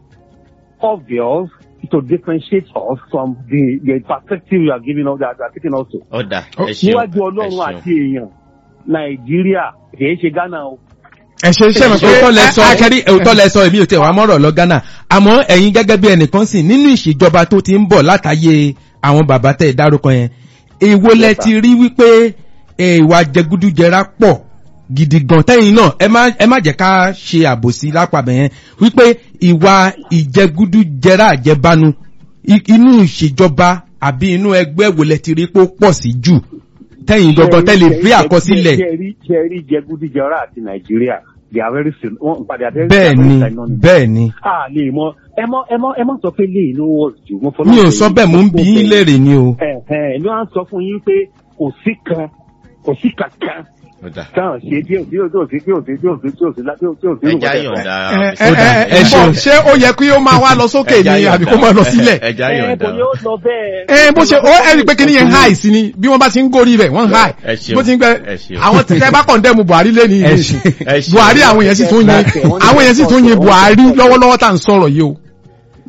obvious to differentiate us from the the perspective you are giving us that you are taking us to. ọ̀dà ẹ ṣeun Níwájú ẹ Ọlọ́run ṣeun. àti èèyàn Nàìjíríà kìí ṣe Ghana o. ẹ ṣe ṣe mọ̀ pé òótọ́ lẹ sọ ẹ- ẹ- akẹ́rí òótọ́ lẹ sọ èmi ò tẹ̀ wá mọ́rọ̀ lọ Ghana àmọ́ ẹ̀yin gẹ́gẹ́ bí ẹnìkan sìn nínú ìṣèjọba tó ti ń bọ̀ látàyè àwọn bàbá tẹ̀ dárúkọ yẹn èwo lẹ ti rí wípé ẹ, ìwà jẹgúdújẹrá pọ̀ gidi gan tẹ́yìn náà ẹ má ẹ má jẹ́ ká ṣe àbòsí lápàbẹ̀ yẹn wípé ìwà ìjẹgúdújẹrá àjẹbánu i- inú ìṣèjọba àbí inú ẹgbẹ́ wo lẹ ti rí pé ó pọ̀ sí jù tẹ́yìn gangan tẹ́lẹ̀ rí àkọsílẹ̀ Jẹ́rí jẹgúdújẹrá àti Nàìjíríà they are very sim wọ́n padà very bẹ́ẹ̀ ni bẹ́ẹ̀ ni a lè mọ ẹ mọ ẹ mọ ẹ mọ sọ pé lè ló wọ jù mo fọlọ́ mi ò pé sọ bẹ́ẹ̀ mò ń bí yín léèrè ni o. ẹ ẹ ní wọn sọ fún yín pé kò sí kan kò sí kankan ọ̀dà táwọn ṣe tí ò tí ò tí ò sí tí ò sí tí ò sí tí ò sí tí ò sí tí ò sí ẹja yọ̀ǹda ẹ Ó dà, ẹ ẹ ẹ ṣeun. bọ̀ ṣé ó yẹ kí ó máa wá lọ sókè Ẹja ni yọ̀ǹda. àbí kó máa lọ sílẹ̀ ẹja ẹ yọ̀ǹda kò ní ó lọ bẹ́ẹ̀. ẹ bó ṣe ó ẹni pé kíní yẹn háì sí ni bí wọ́n bá ti ń górí rẹ̀ wọ́n háì Ẹ ṣeun, bó ti ń gbẹ ẹ ṣeun. àwọn tẹ bá kọ̀ndẹ́mu Buhari lé ní Ẹ ìlú ṣeun, ẹ ṣeun. Buhari àwọn èèyàn sì tún yin àwọn èèyàn sì tún yin Buhari lọ́wọ́lọ́wọ́ tá à ń sọ̀rọ̀ yìí o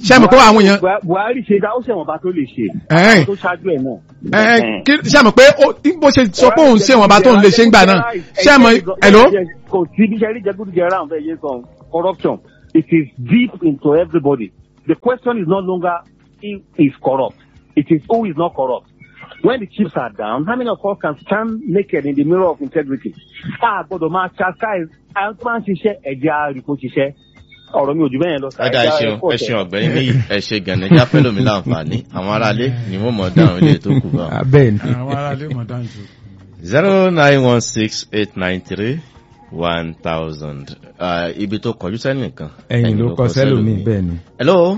ṣé àmọ̀ pé àwọn èèyàn Buhari- buhari ṣe dá ó ṣẹ̀wọ̀n bá tó lè ṣe Ẹ̀hẹ́n. àwọn tó ṣáájú ẹ̀ náà. ẹ ẹ kí ṣé àmọ̀ pé ó- bó ṣe sọ pé òun ṣe wọn bá tó ń lè ṣe ń gbà náà ṣé àmọ̀ hello kò sí bí sẹ́rí jẹgúdújẹrá àwọn fẹ́ yé sọ corruption it is deep into everybody the question is no longer who is corrupt it is who is not corrupt when the chips are down how many of us can stand naked in the mirror of integrity a gbọ́dọ̀ máa chastise àwọn tó máa ń ṣiṣẹ́ ẹ̀jẹ̀ àríkò ṣiṣẹ́ ọ̀rọ̀ mi ò jù bẹ́ẹ̀ lọ. ọ̀dà ẹ ṣeun ẹ ṣeun ọ̀gbẹ́ni níyì ẹ ṣe gànà já fẹ́ lómi láǹfààní àwọn aráalé ni wọ́n mọ̀ dáhùn ilé tó kù bá. abẹ́ ni. àwọn aráalé mọ̀ dáńjọ. zero nine one six eight nine three one thousand ibi tó kọjú sẹ́nìkan. ẹ̀yìn ló kọ sẹ́lòmíì bẹ́ẹ̀ ni. hello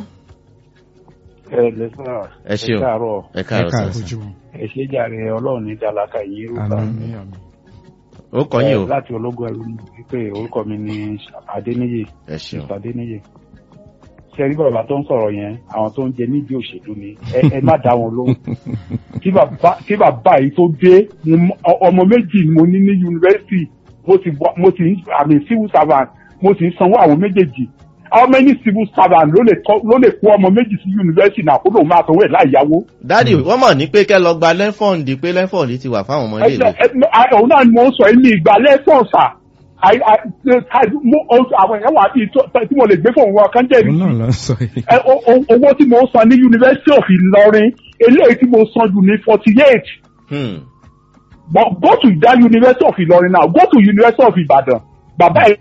ẹ lẹ́sà ẹ ṣeun ẹ káàárọ̀ ẹ káàárọ̀ Ẹ káàárọ̀. sà ojúmọ́ ẹ ṣe jàre ọlọ́run ní dalaka yìí rúkà Àmín. àmì àmì. ó kọ yín o láti ológun ẹrú ni wípé orúkọ mi ní adéníyè ẹ ṣeun mr adéníyè ṣe rí bàbá tó ń sọ̀rọ̀ yẹn àwọn tó ń jẹ nídìí òṣèlú ni ẹ ẹ má dá wọn lóhùn kí bàbá kí bàbá yìí tó dé mo mọ- ọ- ọmọ méjì ni mo ní ní yunifásitì mo ti wá- mo ti ń- àmì civil servant mo sì ń sanwó àwọn méjèèjì how many civil servant ló lè tọ́- ló lè kó ọmọ méjì sí yunifásitì náà kó lóun máa sanwó ẹ̀ láì yáwó. dádì wọ́n mọ̀ ní pé kẹ́ lọ gba lẹ́fọ̀ndì pé lẹ́fọ̀ndì ti wà fáwọn ọmọ ilé ìwé. Ẹ- ẹ- òun náà ni mo ń sọ yìí ní ìgbà lẹ́sàn sà I- I- I- mo- o- àwọn èèyàn wà bíi tó- tí mo lè gbé fún òun kan jẹ́ òun náà lọ sọ yìí. ẹ, o- o- owó tí mo ń san ní University of Ìlọrin eléyìí tí mo san jù ní forty eight Hmm. but go to that University of Ìlọrin now go to University of Ìbàdàn bàbá ẹ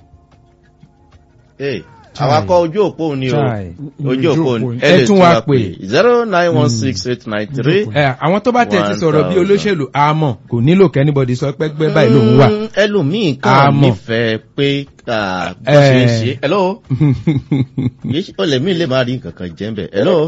Hey, àwọn akọ ojú òpó ni o Chai. ojú òpó ni Ẹ ẹ lè tún tún wá wá pè. pè zero nine one six eight nine three. ẹ àwọn tó bá tẹ̀ ti One sọ̀rọ̀ bí thousand. olóṣèlú àmọ́ kò nílò kẹ́nìbọ̀dì sọ pé gbẹ́ báyìí lòun wà. Mm, ẹlòmíì kan Àmọ́. nífẹ̀ẹ́ pé ah, bó ṣe ń Eh. ṣe hello Yìí ṣe- ó lè mí lè máa rí nǹkan kan jẹ́ ń bẹ̀ hello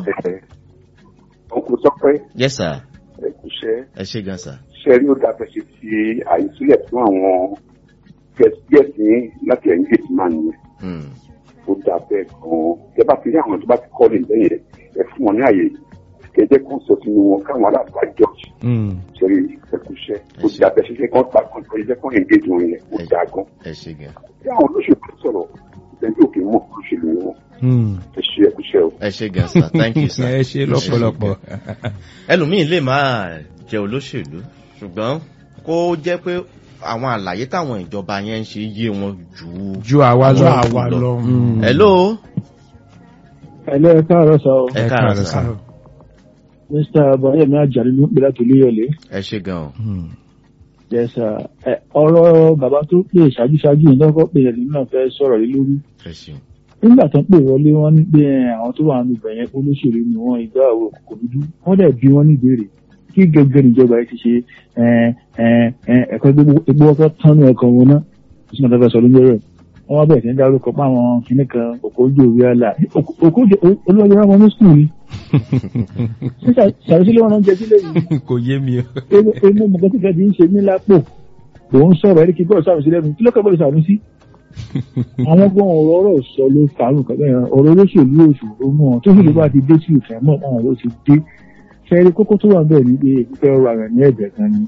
Òkú tọ́pẹ́ yes sir ẹ̀kúṣẹ́ ẹ ṣe gan sir. ṣe rí ó dábẹ́ ṣe fi àyè sílẹ̀ fún àwọn gẹ̀ẹ́sì láti ẹ̀yìn gẹ̀ẹ́sì máa nìyẹn. Hmm. Ó dábẹ́ gan-an. Ẹ bá ti rí àwọn tó bá ti kọ́ lè lẹ́yìn ẹ fún wọn ní àyè. Kẹ̀jẹ́ kan sọ sínú wọn káwọn aláàbò àjọ Mm. ṣe rí ẹ̀kúṣẹ́. Ó Ẹ ṣé. dábẹ́ ṣe ṣe kán pa kan tó yẹ kán engage wọn yẹn. Ó dá gan. ẹ ṣe gan Bí àwọn olóṣèlú sọ̀rọ̀ ìtẹ́jú òkè mọ̀ olóṣèlú ni wọn. Mm. Ẹ ṣe ẹ̀kúṣẹ́ o. ẹ ṣe gan sir thank you sir. ẹ ṣe lọ́pọ̀lọpọ̀. ẹlòmíì lè máa jẹ olóṣèlú ṣùgbọ́n kó jẹ́ pé àwọn àlàyé táwọn ìjọba yẹn ń ṣe yé wọn jù ú. ju àwa Ọjọ́ lọ. àwa lọ. Mm. hello Hello, ẹ káàárọ̀ sọ ẹ Ẹ káàárọ̀ káàárọ̀ sir sir. Mr. Abayemi Ajani ló ń pè láti Olúyọ̀lé. ẹ ṣe gan o. Mm. Yes, sir. Ẹ, ọ̀rọ̀ bàbá tó pè ṣáájú-ṣáájú yìí lọ́kọ́ pé ẹ̀lú náà fẹ́ sọ̀rọ̀ lé lórí. ẹ ṣeun Nígbà tó ń pè wọlé wọn ní pé ẹ, àwọn tó wà nínú ibẹ̀ yẹn olóṣèlú ni wọ́n ìgbà àwọn òkùnkùn dúdú. Wọ́n dẹ̀ bí wọ́n ní ìbéèrè. Kí gẹ́gẹ́ níjọba yìí ti ṣe ẹ, ẹ, ẹ, ẹ̀kọ́ egbò ọkọ̀ tánú ẹ̀kọ́ wọn náà. Ó sì máa fẹ́ sọ lójú rẹ̀. Wọ́n wá bẹ̀rẹ̀ sí ní dárúkọ pé àwọn kìnnì kan òkò ojú òwe àlà. Òkò ojú olóyè wọn ní skul ni. Ṣé ṣàròsílẹ̀ wọn náà jẹ sílẹ̀ yìí? kò yé mi o. inú mọ̀gán tí kẹ́ẹ̀dì ń ṣe ní lápò òun sọ̀rọ̀ ẹ̀rí kí bọ́ọ̀lù sàrùn sí lẹ́nu kí ló kẹ́ bọ́ọ̀lù sàrùn sí. àwọn gbọ́n ọ̀rọ̀ ọ̀rọ̀ sọ ló fàárùn kẹ́kẹ́ yẹn ọ̀rọ̀ olóṣèlú òṣòro mọ́ ọ tó sì lè bá ti dé sí ìfẹ́ mọ́ ọ̀hún ló ti dé. fẹ́ẹ́rí kókó tó wà ń bẹ̀ ní pé ìfẹ́ ọrọ̀ àrùn ní ẹ̀jẹ̀ kan ni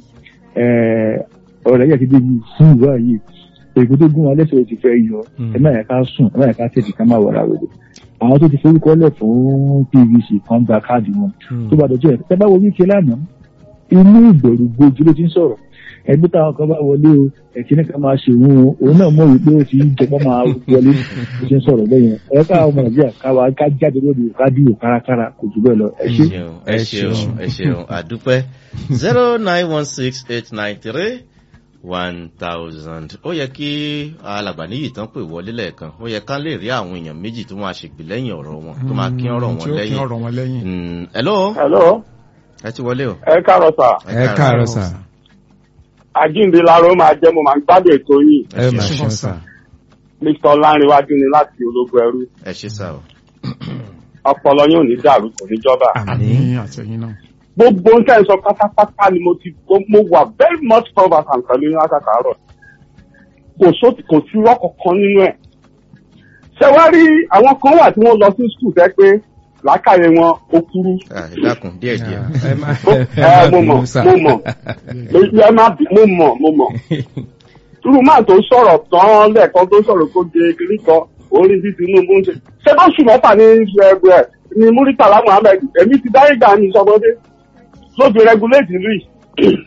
ọ̀rọ̀ ẹ̀yà ti débi fún ìwà yìí èkó tó gún wa lẹ́sẹ̀ ti fẹ́ yọ ẹ má yẹ ká sùn ẹ má yẹ ká tètè ká má wọra rẹ̀ àwọn tó ti forúkọ lẹ̀ fún pvc kan gba káàdì wọn tó bá dọjọ́ ẹ̀ tẹ́ bá wo wíkẹ́ lánàá inú ìbẹ̀rù gbojú ló ti ń sọ̀rọ̀ ẹgbẹ́ táwọn kan bá wọlé o ẹ̀kíní kan máa ṣe òun o òun náà mọ̀ wípé ó ti ń jẹpọ̀ máa wọlé ó ti ń sọ̀rọ̀ bẹ́yẹn ẹ káwọn ọmọ nàìjíríà káwa ká jáde lóde ká dìbò kárakára kò jù bẹ́ẹ̀ lọ ẹ ṣé. ṣeun ẹ ṣeun ẹ ṣeun àdúpẹ́ zero nine one six eight nine three one thousand ó yẹ kí alàgbà níyì tán pè wọlé lẹ́ẹ̀kan ó yẹ ká lè rí àwọn èèyàn méjì tó máa ṣègbè lẹ́yìn ọ̀rọ̀ wọn tó máa kí ọ̀rọ̀ tí wọn ó kí lẹ́yìn ọ̀rọ̀ wọn lẹ́yìn. Mm, hello hello ẹ ti wọlé o. ẹ káàárọ̀ sà ẹ káàárọ̀ sà. àjíǹde láró máa jẹ́ mo máa ń gbádùn ètò yìí ẹ mà ṣeun ṣeun sà. sà. mr ọlárìnwájú ni láti ológun ẹrú ẹ ṣe sá o. ọpọlọ yóò ní dàrú kò ní jọba. àmì àtẹ̀yìn náà. gbogbo ń tẹ́ ń sọ pátápátá ni mo ti mo wà very much conversant pẹ̀lú yín látàkàárọ̀ kò só kò sí irọ́ kankan nínú ẹ̀. ṣé wá rí àwọn kan wà tí wọ́n lọ sí skul tẹ́ pé làákàyè wọn ó kúrú. Ah, ẹ dákun díẹ̀ díẹ̀. ẹ má ẹ mo mọ̀ sà. mo mọ̀ ẹ má bí mo mọ̀ mo mọ̀. irú máa tó sọ̀rọ̀ tán lẹ́ẹ̀kan tó sọ̀rọ̀ kó de kiri kan orí bí Tinubu ń ṣe. ṣé bá ṣù mẹ́fà ní ẹgbẹ́ ni muritala muhammed èmi ti dáyé gbà ní ìsọgbọdé ló fi regulate ìlú yìí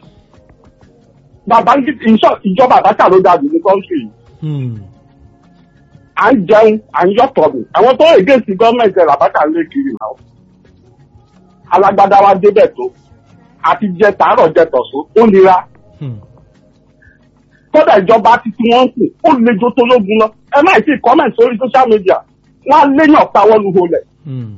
bàbá ń kí- ìṣọ- ìjọba àbáta ló dájú ní kọ́ńtì yìí Hmm. à ń jẹun à ń yọ̀tọ̀ bù àwọn tó èdè sí gọ́ọ̀mẹ̀ntì ẹ̀ làbáta lé kiri náà alágbádá wa débẹ̀ tó àti jẹ tàárọ̀ jẹ tọ̀sán ó nira Hmm. kódà ìjọba ti tí wọ́n ń kù ó le jó tó lógun lọ ẹ má sì comment sórí social media wọ́n á léyàn táwọ́ lu holẹ̀ Hmm.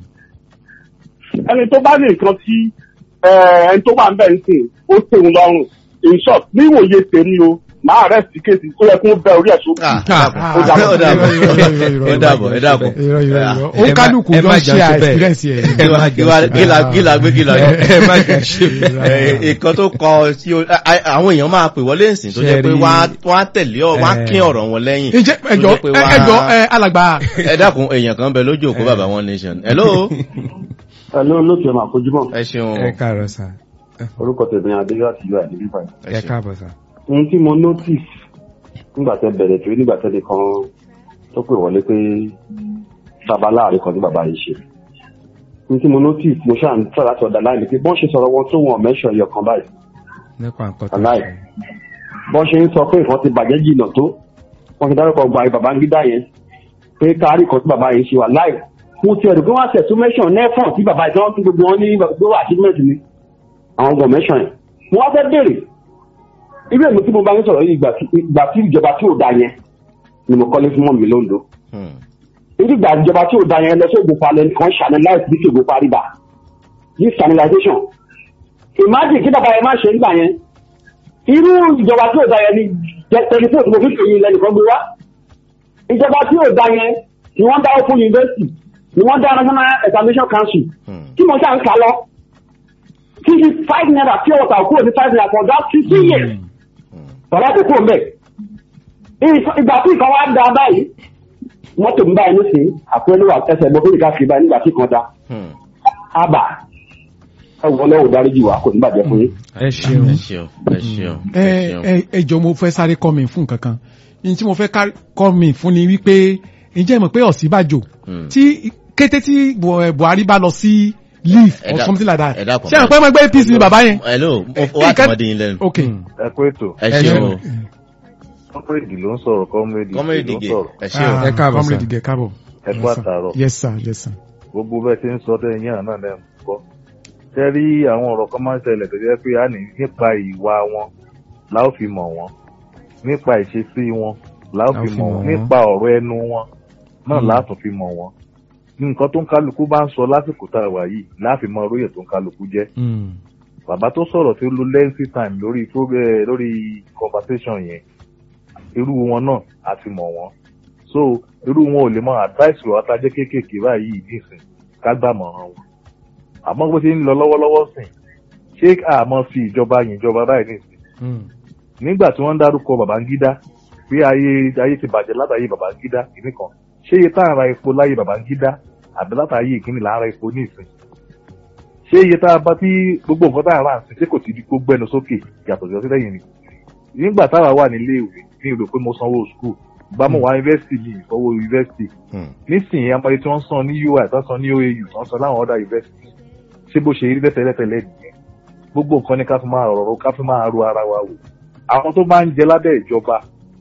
ẹni tó bá ní nǹkan tí eh, ẹni tó wà ń bẹ̀ ń sìn ó tẹ̀wọ̀n lọ́rùn in short ní ìwòye tèmi o máa rẹ̀ sí kéèsì ó yẹ kó bẹ orí ẹ̀ sókè. Ah, Ah, ó dàbọ̀ ó dàbọ̀ irọ́, irọ́, irọ́, irọ́, ó dàbọ̀ ẹ dàbọ̀. irọ́ irọ́ irọ́ ó ẹ má- kálukú ẹ lọ má ṣe jà sí bẹ́ẹ̀. experience yẹn. ẹ má jà Gíla- sí bẹ́ẹ̀. gíla gíla gbé gíla ẹ ẹ má jà sí Eh, bẹ́ẹ̀. nǹkan tó kọ sí o- a- a- àwọn èèyàn máa pè wọlé ìsìn tó jẹ́ pé Ṣẹ́rí. wọ́n á- wọ́n á tẹ̀lé ọ wọ́n á Eh. kín ọ̀rọ̀ wọn lẹ́yìn. ǹjẹ́ tó ẹjọ́ jẹ́ pé wọ́n á- ẹjọ́ ẹ, alàgbà ẹ dákun èèyàn kan bẹ lójú òkú bàbá one nation. hello. Hello, lókè ọmọ àfojúmọ̀. ẹ ṣeun. ẹ káàárọ̀ sà Orúkọ tèmi Adéyọ́ àti Yóò Àdébí Báyìí. ẹ ẹ ṣeun. káàbọ̀ sà. Ohun tí mo notice nígbà tẹ bẹ̀rẹ̀ torí nígbà tẹ nìkan tó pè wọlé pé bàbá láàrin kan tí bàbá yìí ṣe. Ohun tí mo notice mo ṣáà ń tọ́ láti ọ̀dà láì pé bọ́n ṣe sọ̀rọ̀ wọn tó wọn mẹ́ṣọ̀ ẹyọ kan báyìí. nípa nǹkan tó Aláì. ṣe. Bọ́n ṣe ń sọ pé nǹkan ti bàjẹ́ jìnnà tó. Wọ́n ti dárúkọ gba bàbá ń gídá yẹn pé kárí kan tí bàbá yìí ṣe wà láì. Mo ti ẹ̀rù pé wọ́n á tẹ̀ tún mẹ́ṣọ̀ nẹ́fọ̀n tí bàbá ìtàn tí gbogbo wọn ní gbogbo achievement ni. Àwọn gan mẹ́ṣọ̀ yẹn. Mo wá fẹ́ béèrè irú èmi tí mo bá ń sọ̀rọ̀ yìí ìgbà tí ìgbà tí ìjọba tí ò da yẹn ni mo kọ́lé fún mọ́ mi lóńdó. Hmm. irú ìgbà ìjọba tí ò da yẹn lọ sí ògùn palẹ̀ nìkan channelize bí ṣògùn parí bá this channelization. imagine kí bàbá yẹn má ṣe nígbà yẹn irú ìjọba tí ò da yẹn ni tẹlifóònù mo fi ń pèyìn lẹ́nìkan gbé wá. ìjọba tí ò da yẹn ni wọ́n dáwọ́ fún yunifásitì ni wọ́n dá national examination council Hmm. tí mo ṣáà ń kà lọ. fifty five naira pure water kúrò ní five naira for that fifty years bàbá kò kúrò mbẹ ìgbà tí nǹkan wá da báyìí mọ́tò ń báyìí nísìnyí àpẹẹrẹ wà ẹsẹ̀ gbọ́ fún ìka kiri báyìí nígbà tí kan da Hmm. ábà ẹ wọ lọ́wọ́ dáríjì wá kò ní bàjẹ́ fún yín. ẹ ṣeun. ẹ ṣeun ẹ ṣeun ẹ ẹ ṣeun. ẹ ẹjọ́ mo fẹ́ sáré kọ́ mi fún nǹkan kan ní tí mo fẹ́ ká- kọ́ mi fún ni wípé ǹjẹ́ ẹ mọ̀ pé Ọ̀ṣínbàjò Hmm. tí kété tí Bu- eh, Buhari bá lọ sí leave Ẹ or dá- something like that ẹ dákun, ṣé àwọn pẹ́ mọ́ ẹgbẹ́ APC ni bàbá yẹn. hello mo Eh, wá nǹkan- tọmọdé yín lẹ́nu. ok ẹ kú ètò ẹ ẹ ṣeun ṣeun. o. kọ́mírèdì ló ń sọ̀rọ̀ kọ́mírèdì kọ́mẹ́rì ló ń dìgẹ̀ sọ̀rọ̀ ẹ ṣeun. Ah, Ẹ káàbọ̀, comrade sir. Ige, káàbọ̀ ẹ kú àtàrọ̀ yes sir yes sir. gbogbo bẹ́ẹ̀ ti ń sọ tẹ́ ẹ̀yìn àná náà ń gbọ́. ṣé rí àwọn ọ̀rọ̀ kan máa ń ṣẹlẹ̀ tó jẹ́ pé a ní nípa ìwà wọn la ó fi mọ̀ wọ́n nípa ìṣesí wọn la ó La ó fi fi mọ̀ mọ̀ wọ́n wọ́n. nípa ọ̀rọ̀ ẹnu wọn náà la á tún fi mọ̀ wọ́n. nǹkan tó ń kálukú bá ń sọ lásìkò tá a wà yìí láàfin mọ oróyè tó ń kálukú jẹ́ Hmm. bàbá tó sọ̀rọ̀ tí ó lo lengthy time lórí pro- eh, lórí conversation yẹn irú wọn náà a ti mọ̀ wọ́n so irú wọn ò lè mọ advice rẹ̀ wáta jẹ́ kéékèèké báyìí nísìn ká gbàmọ̀ràn wọn àmọ́ bó ṣe ń lọ lọ́wọ́lọ́wọ́ sìn ṣé àmọ́ fi ìjọba yìn ìjọba báyìí nísìn Hmm. nígbà tí wọ́n ń dárúkọ Babangida pé ayé ayé ti bàjẹ́ látàyè Babangida kìíní kan ṣé iye tá à ń ra epo láyé Babangida àbí látàyè ìkíní là ń ra epo ní ìsìn ṣé iye tá a bá tí gbogbo nǹkan tá à ń rà ń sìn ṣé kò ti di kó gbẹnu sókè yàtọ̀ sí ọtí lẹ́yìn ni nígbà táwa wà nílé ìwé ní ìrò pé mo sanwó school bá mo wá yunifásitì ní ìsanwó yunifásitì Hmm. nísìnyí amọ̀ye tí wọ́n san ní UI tí wọ́n san ní OAU tí wọ́n san láwọn ọ̀dà yunifásitì ṣé bó ṣe rí lẹ́tẹ̀lẹ́tẹ̀lẹ́ nìyẹn gbogbo nǹkan ni ká fi máa rọ̀rọ̀ ká fi máa ro ara wa wò àwọn tó bá ń jẹ lábẹ́ ìjọba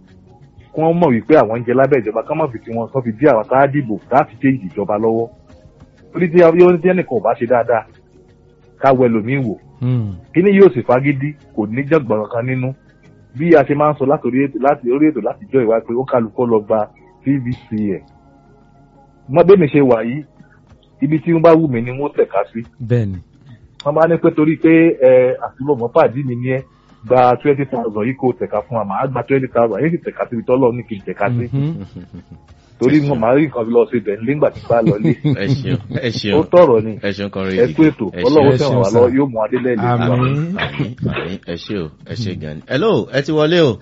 kí wọ́n mọ̀ wípé àwọn ń jẹ lábẹ́ ìjọba ká má fi tí wọ́n sọ fi dí àwọn tá a dìbò láti change ìjọba lọ́wọ́ orí tí yóò ní ẹnìkan ò bá ṣe dáadáa ká wẹ lòmíì wò Hmm. kíní yóò sì fagídí kò ní jọ̀gbọ̀n kan nínú bí a ṣe máa ń sọ láti orí ètò láti orí ètò láti jọ ìwà pé ó kálukọ́ lọ gba pvc ẹ̀ mọ bẹ́ẹ̀ mi ṣe wà yìí ibi tí wọ́n bá wù mí ni wọ́n tẹ̀ka sí bẹ́ẹ̀ni. wọ́n bá ní pé torí pé ẹ àtúbọ̀mọ́ pàdé mi ní ẹ gba twenty thousand yìí kò tẹ̀ka fún wa màá gba twenty thousand yìí sì tẹ̀ka síbi tọ́lọ́ ní kí n tẹ̀ka sí Mhm. torí mo máa rí nǹkan fi lọ sí ibẹ̀ nígbà tí bá lọ lé ẹ ṣeun ẹ ó ṣeun tọ̀rọ̀ ni ẹ ṣeun kan rí ẹ kú ètò ẹ ọlọ́wọ́ ẹ tẹ̀wọ̀n ṣeun wá sir. lọ yóò mú adélẹ̀ lè Àmín. wá. àmín àmín ẹ ṣe o ẹ ṣe gan ni. hello ẹ ti wọlé o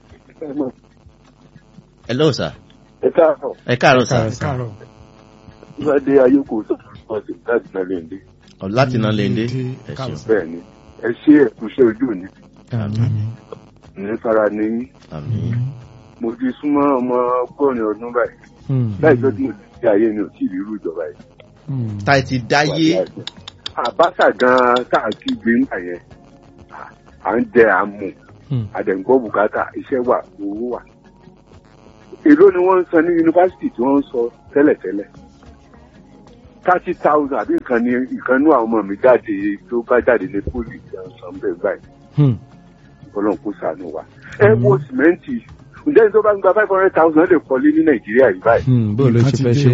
hello sir ẹ káàárọ̀ ẹ káàárọ̀ sir Káàárọ̀. káàárọ̀ ìwádìí ayéko sọ̀rọ̀ láti náà lè dé Ọ, láti náà lè dé Lè dé. ẹ ṣeun bẹ́ẹ̀ ni ẹ ṣe ẹ̀kúṣẹ́ ojú òní Àmín. ní fara ní yín. àmín mo ti súnmọ́ ọmọ ọgọ́rin ọdún báyìí Hmm. láìpẹ́ tí mo ti ṣe ayé mi ò tí ì rí irú ìjọba yìí Hmm. tá ẹ ti dáyé. àbáṣà gan-an tá à ń kígbe ńgbà yẹn à- à ń jẹ àmù Hmm. àdẹ̀ǹgbọ́ bùkátà iṣẹ́ wà owó wà. èló ni wọ́n ń san ní yunifásitì tí wọ́n ń sọ tẹ́lẹ̀tẹ́lẹ̀ thirty thousand àbí ìkan ní ìkànnú àwọn ọmọ mi jáde tó bá jáde ní pólì ìjọsìn bẹ́ẹ̀ báyìí Hmm. ọlọ́run kó ṣàánú wa. ẹ wo sìmẹ́ǹtì ǹjẹ́ ní tó bá ń gba five hundred thousand lè kọ́lé ní nàìjíríà yìí báyìí. Hmm. bó ló Nǹkan ṣe ti fẹ́ dé ṣe.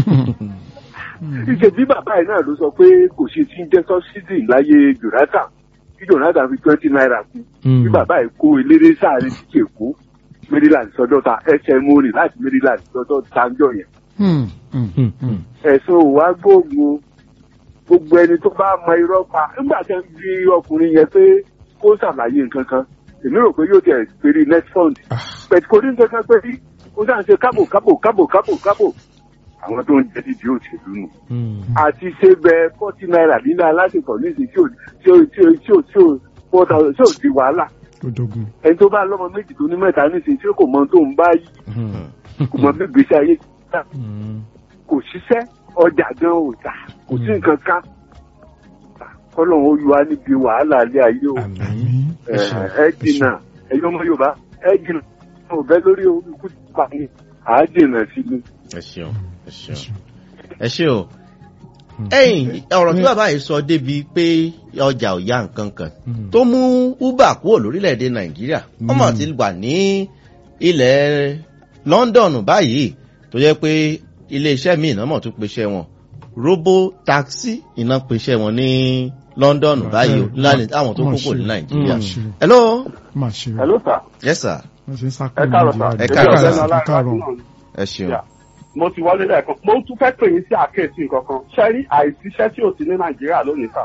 ìṣe bí bàbá yìí náà ló sọ pé kò ṣe tí ń jẹ́ sọ́sídì láyé jonathan kí jonathan fi twenty naira kú Hmm. bí bàbá yìí kó eléré sáàrin títí èkó maryland sọdọ́ta ẹsẹ̀ mórí láti maryland sọdọ́ tanjọ́ yẹn Hmm. Hmm. Hmm. Hmm. ẹ̀sùn òwá gbóògùn gbogbo ẹni tó bá mọ irọ́ pa nígbà tí wọ́n fi ọkùnrin yẹn pé kó ṣàlàyé nǹkan kan èmi rò pé yóò tẹ̀ péré net fund pẹ̀tù kò ní nǹkan kan pé rí ó dáhùn ṣe kábò kábò kábò kábò kábò àwọn tó ń jẹ́ dídí òṣèlú nù Hmm. àti ṣe bẹ forty naira nínú aláṣepọ̀ nísìnyí tí ò tí ò tí ò tí ò tí ò four thousand tí ò di wàhálà Ó dogun. ẹni tó bá lọ́mọ méjì tó ní mẹ́ta nísìnyí tí kò mọ ohun tó ń bá yí Hmm. kò mọ bí gbèsè ayé ti dá Hmm. kò ṣiṣẹ́ ọjà gan ò tà kò sí nǹkan kan kọ́lọ́hún ó yọ wá níbi wàhálà alẹ́ ayé o Àmín. Àmín. ẹ ẹ jìnnà ẹ̀yin ọmọ Yorùbá ẹ jìnnà ò bẹ́ lórí ikú pa ni à á jìnnà sí ni. ẹ ṣeun ẹ ṣeun ẹ ṣe o. ẹ̀yin ọ̀rọ̀ tí bàbá yìí sọ débi pé ọjà ò yá nǹkan kan Hmm. tó mú uber kúrò lórílẹ̀‐èdè nàìjíríà wọ́n mọ̀ ti wà ní ilẹ̀ london báyìí tó jẹ́ pé iléeṣẹ́ míì náà mọ̀ tún pèsè wọn robo taxi iná pèsè wọn ní london báyìí o láàrin àwọn tó Má kókò ní ṣe. nàìjíríà. Má ṣe. hello Má ṣe. hello sir yes sir Wọ́n ṣe ń sá ẹ kúrò káàárọ̀ sir Nàìjíríà. Ẹ káàárọ̀, Èmi sir. ọ̀gbẹ́ni Ẹ káàárọ̀. Ọláìwájú náà ẹ ṣeun. Yeah. mo ti wọlé lẹ́ẹ̀kan mo tún fẹ́ pè yín sí àkíyèsí nǹkan kan ṣe rí àìsíṣẹ́ tí ò sí ní nàìjíríà lónìí sà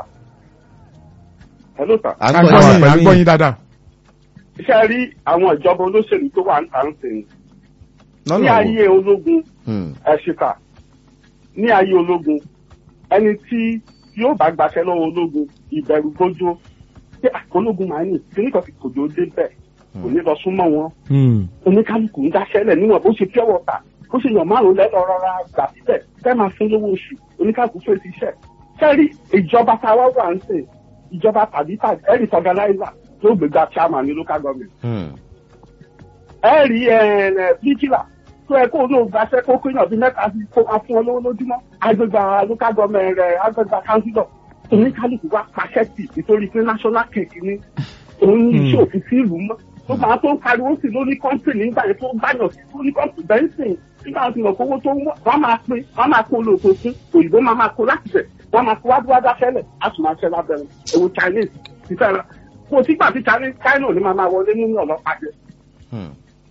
hello sir à ń À ń gbọ́ gbọ́ yín. yín, à ń gbọ́ yín dáadáa. ṣe rí àwọn ìjọba olóṣèlú tó wà ń tà ń sìn ní lọ́nà wo? ayé ológun Hmm. ẹ̀ṣìkà ní ayé ológun ẹni tí yóò bá gbaṣẹ́ lọ́wọ́ ológun ìbẹ̀rù gbójú pé "Ah, ológun máa ń ní kíníkan ti kòjó dé bẹ́ẹ̀ kò ní lọ súnmọ́ wọn Hmm. oníkálukú ń dáṣẹ́lẹ̀ níwọ̀n bó ṣe pure water bó ṣe yàn márùn lẹ́nu rọra gbà síbẹ̀ fẹ́ máa fún lówó oṣù oníkálukú fún èsì iṣẹ́ sẹ́rí ìjọba tá a wá wà ń sìn ìjọba tàbí tàbí ẹ̀rí organizer tó gbégbá chairman ní local government Hmm. ẹ̀rí bíkìlà tó ẹ kó lóun gbaṣẹ́ kó kó yàn bí mẹ́ta sí kó máa fún ọ lówó lójúmọ́ agbègbè local government rẹ̀ agbègbè councilor oníkálukú wá pàṣẹ tì nítorí pé national cake ni òun ní iṣẹ́ òfin sí ìlú mọ́ tó máa tó ń pariwo sí lórí kọ́ńtìnì nígbà yẹn tó gbàyàn sí lórí kọ́ńtìnì bẹ́ńsìn nígbà tí mo kówó tó wọ́n wọ́n máa pín wọ́n máa kó olóòtú fún òyìnbó máa máa kó láti bẹ̀ wọ́n máa kó wádúwádá fẹ́lẹ̀ á tún máa ṣẹ́ lábẹ́rẹ́ ewu chinese ti fẹ́ ra kò sígbà tí chinese china ò ní máa máa wọlé nínú ọlọ́pàá jẹ Hmm.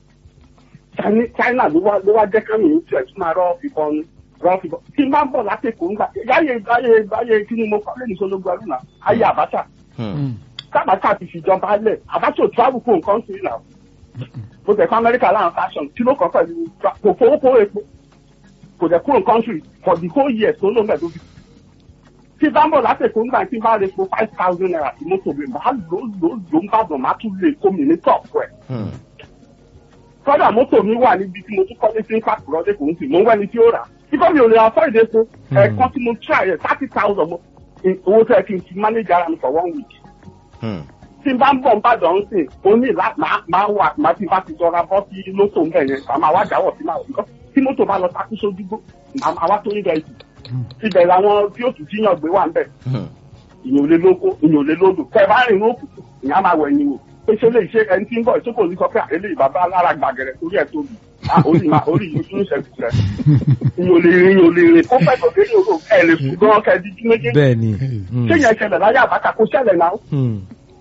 China- china ló wá ló wá jẹ́ kámi ní tiẹ̀ tún máa rọ́ fìbọn ni rọ́ fìbọn tí n bá ń bọ̀ láti èkó ńgbà yáyé yáyé yáyé kí ni mo kọ́ lẹ́nu sọlọ́gbọ̀ àlùmá ayé àbáṣà Hmm. kábàtà ti fìjọba lẹ̀ àbáṣà ò travel kó nǹkan sí ìlà bó tẹ̀ fún amẹ́ríkà láwọn fashion kí ló kọ́ pẹ̀lú tra- kò fowó kó epo kò dẹ̀ kúrò country for the whole year tó ló ń bẹ̀ tó fi. tí bá ń bọ̀ láti èkó ńgbà tí n bá rẹ̀ po five thousand naira sí mọ́tò mi màá lò lò lò ń bàdàn má tún lè kó mi ní tọ̀pù ẹ̀ Hmm. kọ́dà mọ́tò mi wà níbi tí mo tún kọ́lé sí ń pàkúrọ́ dé kò ń sìn mo ń wẹ́ni tí ó rà á kíkọ́ mi ò lè afford epo ẹ̀ẹ̀kan tí mo try ẹ̀ thirty thousand mo owó tẹ́ kí n fi manage ara mi for one week Hmm. tí n bá ń bọ̀ ń bàdàn ń sìn ó ní ìlà máa máa wà máa ti bá ti jọra bọ́ sí lótò ń bẹ̀ yẹn màá máa wá jáwọ̀ sí máa wọ̀ tí mọ́tò bá lọ takú sójúgbó màá máa wá tó ń rẹ̀ jù ibẹ̀ làwọn tí ó tún tíyàn gbé wà ń bẹ̀ Hmm. ìyẹn ò lè lóko ìyẹn ò lè lódò tẹ bá rìn ní òkùnkùn ìyẹn á máa wẹ̀ ẹ̀yìn wò pé ṣé lè ṣe ẹni tí ń bọ̀ ìṣókò ní sọ pé àlélẹ́ ìbàbá alára gbàgẹ̀rẹ̀ torí ẹ̀ tóbi Ah, orí ma orí yìí tún ṣẹ́gun rẹ̀ ìyẹn ò lè rìn ìyẹn ò lè rìn kó pẹ́ tó délé òru ẹ̀ lè fún gan kẹ́ di jú méjèèjì bẹ́ẹ̀ ni. ṣé yẹn ṣẹlẹ̀ láyé àbáta kó ṣẹlẹ̀ náà Hmm.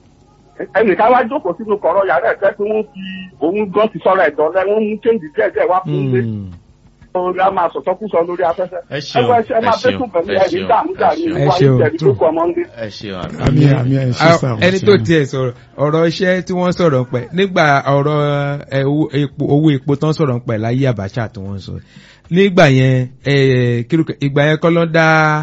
ẹnìkan wá jókòó sínú kọ̀rọ̀ yàrá ẹ̀ fẹ́ pé wọ́n fi òun gan ti sọ̀rọ̀ ẹ̀dọ́ lẹ́ wọ́n mú kéńdì díẹ̀ díẹ̀ wá fún ilé Hmm. orí a máa sọ̀tọ́ kú sọ lórí afẹ́fẹ́ Ẹ ṣeun, ẹgbẹ́ ṣe máa ẹ ṣeun, bẹ́kùn pẹ̀lú ẹ ẹ̀rí ṣeun, dààmú dààmú ẹ ìwà ṣeun. ìjẹ̀rí tó kọ ọmọ ń dé. ẹ ṣeun àmì. àmì àmì ẹ ṣe Ah, sá ẹni tó tiẹ̀ sọ̀rọ̀ ọ̀rọ̀ iṣẹ́ tí wọ́n sọ̀rọ̀ pẹ̀ nígbà ọ̀rọ̀ ẹ, owó epo owó epo tán sọ̀rọ̀ pẹ̀ láyé Abacha tí wọ́n sọ nígbà yẹn ẹ, kí ló kẹ- ìgbà yẹn kọ́ ló dá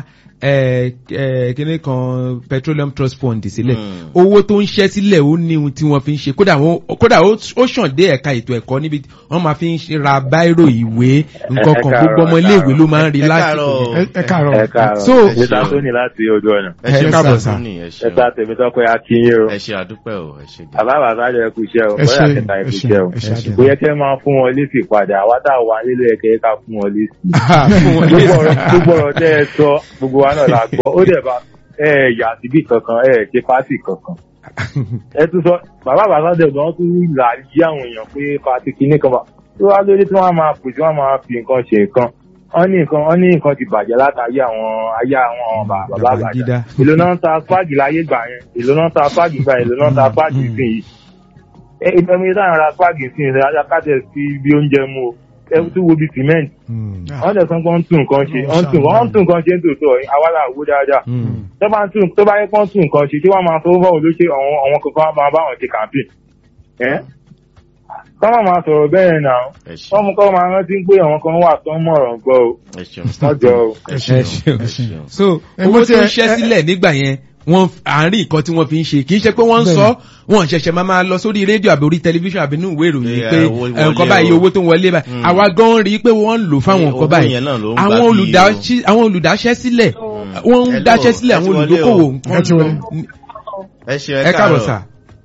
ẹ ẹ kíní kan petroleum trust fund sílẹ̀ Hmm. owó tó ń ṣẹ́ sílẹ̀ ó ní ohun tí wọ́n fi ń ṣe kódà wọ́n kódà ó ó ṣàn dé ẹ̀ka ètò ẹ̀kọ́ níbi tí wọ́n máa fi ń ṣe ra báírò ìwé nǹkan kan ẹ gbogbo ọmọ káàárọ̀, iléèwé ló máa ń rí ẹ lásìkò káàárọ̀. yẹn. ẹ ẹ káàárọ̀ ẹ káàárọ̀ So, mr tony láti ojú ọ̀nà ẹ ṣe ẹ káàbọ̀ sà. sàtúnì ẹ ṣe ẹ̀ta tèmi tọ́pẹ́ akínyìn o ẹ ṣe àdúpẹ́ o ẹ ṣe bàbá bàbá jẹ́ kú iṣẹ́ o ẹ ṣe bóyá kẹta ẹ ẹ̀kú ṣe iṣẹ́ o ẹ ṣe àdúgbò. kò yẹ kẹ́ máa fún wọn lésì padà àwa tá a wà nílé ẹ̀kẹ́ ká fún wọn lésì. fún wọn gbogbo ọ̀rọ̀ gbogbo ọ̀rọ̀ tẹ́ ẹ sọ gbogbo wa náà la gbọ́ ó dẹ̀ bá ẹ yà síbí kankan ẹ ṣe pátì kankan. ẹ tún sọ bàbá bàbá dẹ̀ gan tún là yí àwọn èèyàn pé pátì kìíní kan bá tó wá lórí tí wọ́n máa pè tí wọ́n máa fi nǹkan ṣe nǹkan wọ́n ní nǹkan wọ́n ní nǹkan ti bàjẹ́ látàrí àwọn ayé àwọn bàbá bàbá Babangida. èlò náà ń ta spáàgì láyé gbà yẹn èlò náà ń ta spáàgì gbà yẹn èlò náà ń ta spáàgì sí yìí ẹ ìbẹ̀mí táwọn ra spáàgì sí yìí ajá kájẹ sí bí oúnjẹ mu o ẹ tún wo bí cement Hmm. wọ́n dẹ̀ sọ pé wọ́n tún nǹkan ṣe wọ́n tún wọ́n tún nǹkan ṣe ń tòótọ́ àwárà owó dáadáa Hmm. tó bá ń tún tó bá yẹ kí wọ́n tún nǹkan ṣe tí wọ́n máa fọwọ́ báwo ló ṣe àwọn àwọn kankan máa bá wọn ṣe campaign ẹ́ kọ́ máa máa sọ̀rọ̀ bẹ́ẹ̀ náà ẹ ṣe wọ́n mú kọ́ máa rántí pé àwọn kan wà tó ń mọ̀ràn gbọ́ o ẹ ṣeun wọ́n jọ o. ẹ ẹ ṣeun ṣeun. ẹ ṣeun. so Ẹ owó mo tó ti- ń ṣẹ́ ẹ- sílẹ̀ nígbà yẹn wọ́n àárín nǹkan tí wọ́n fi ń ṣe kì í ṣe pé wọ́n ń sọ wọ́n ṣẹ̀ṣẹ̀ máa máa lọ sórí rédíò àbí orí tẹlifíṣàn àbí inú ìwé ìròyìn Yeah, pé owó ẹ, nǹkan wọlé báyìí o. owó tó ń wọlé báyìí Mm. àwa gan rí i pé wọ́n ń lò fáwọn Eh, nǹkan owó báyìí yẹn náà ló ń gbà àwọn bí olùdáṣẹ́ àwọn olùdáṣẹ́ sílẹ̀ wọ́n ń Hello, dáṣẹ́ sílẹ̀ ẹ ti àwọn wọlé olùdókòwò o. nǹkan Ẹ ti wọlé. ẹ ṣe ẹ káàbọ̀ sà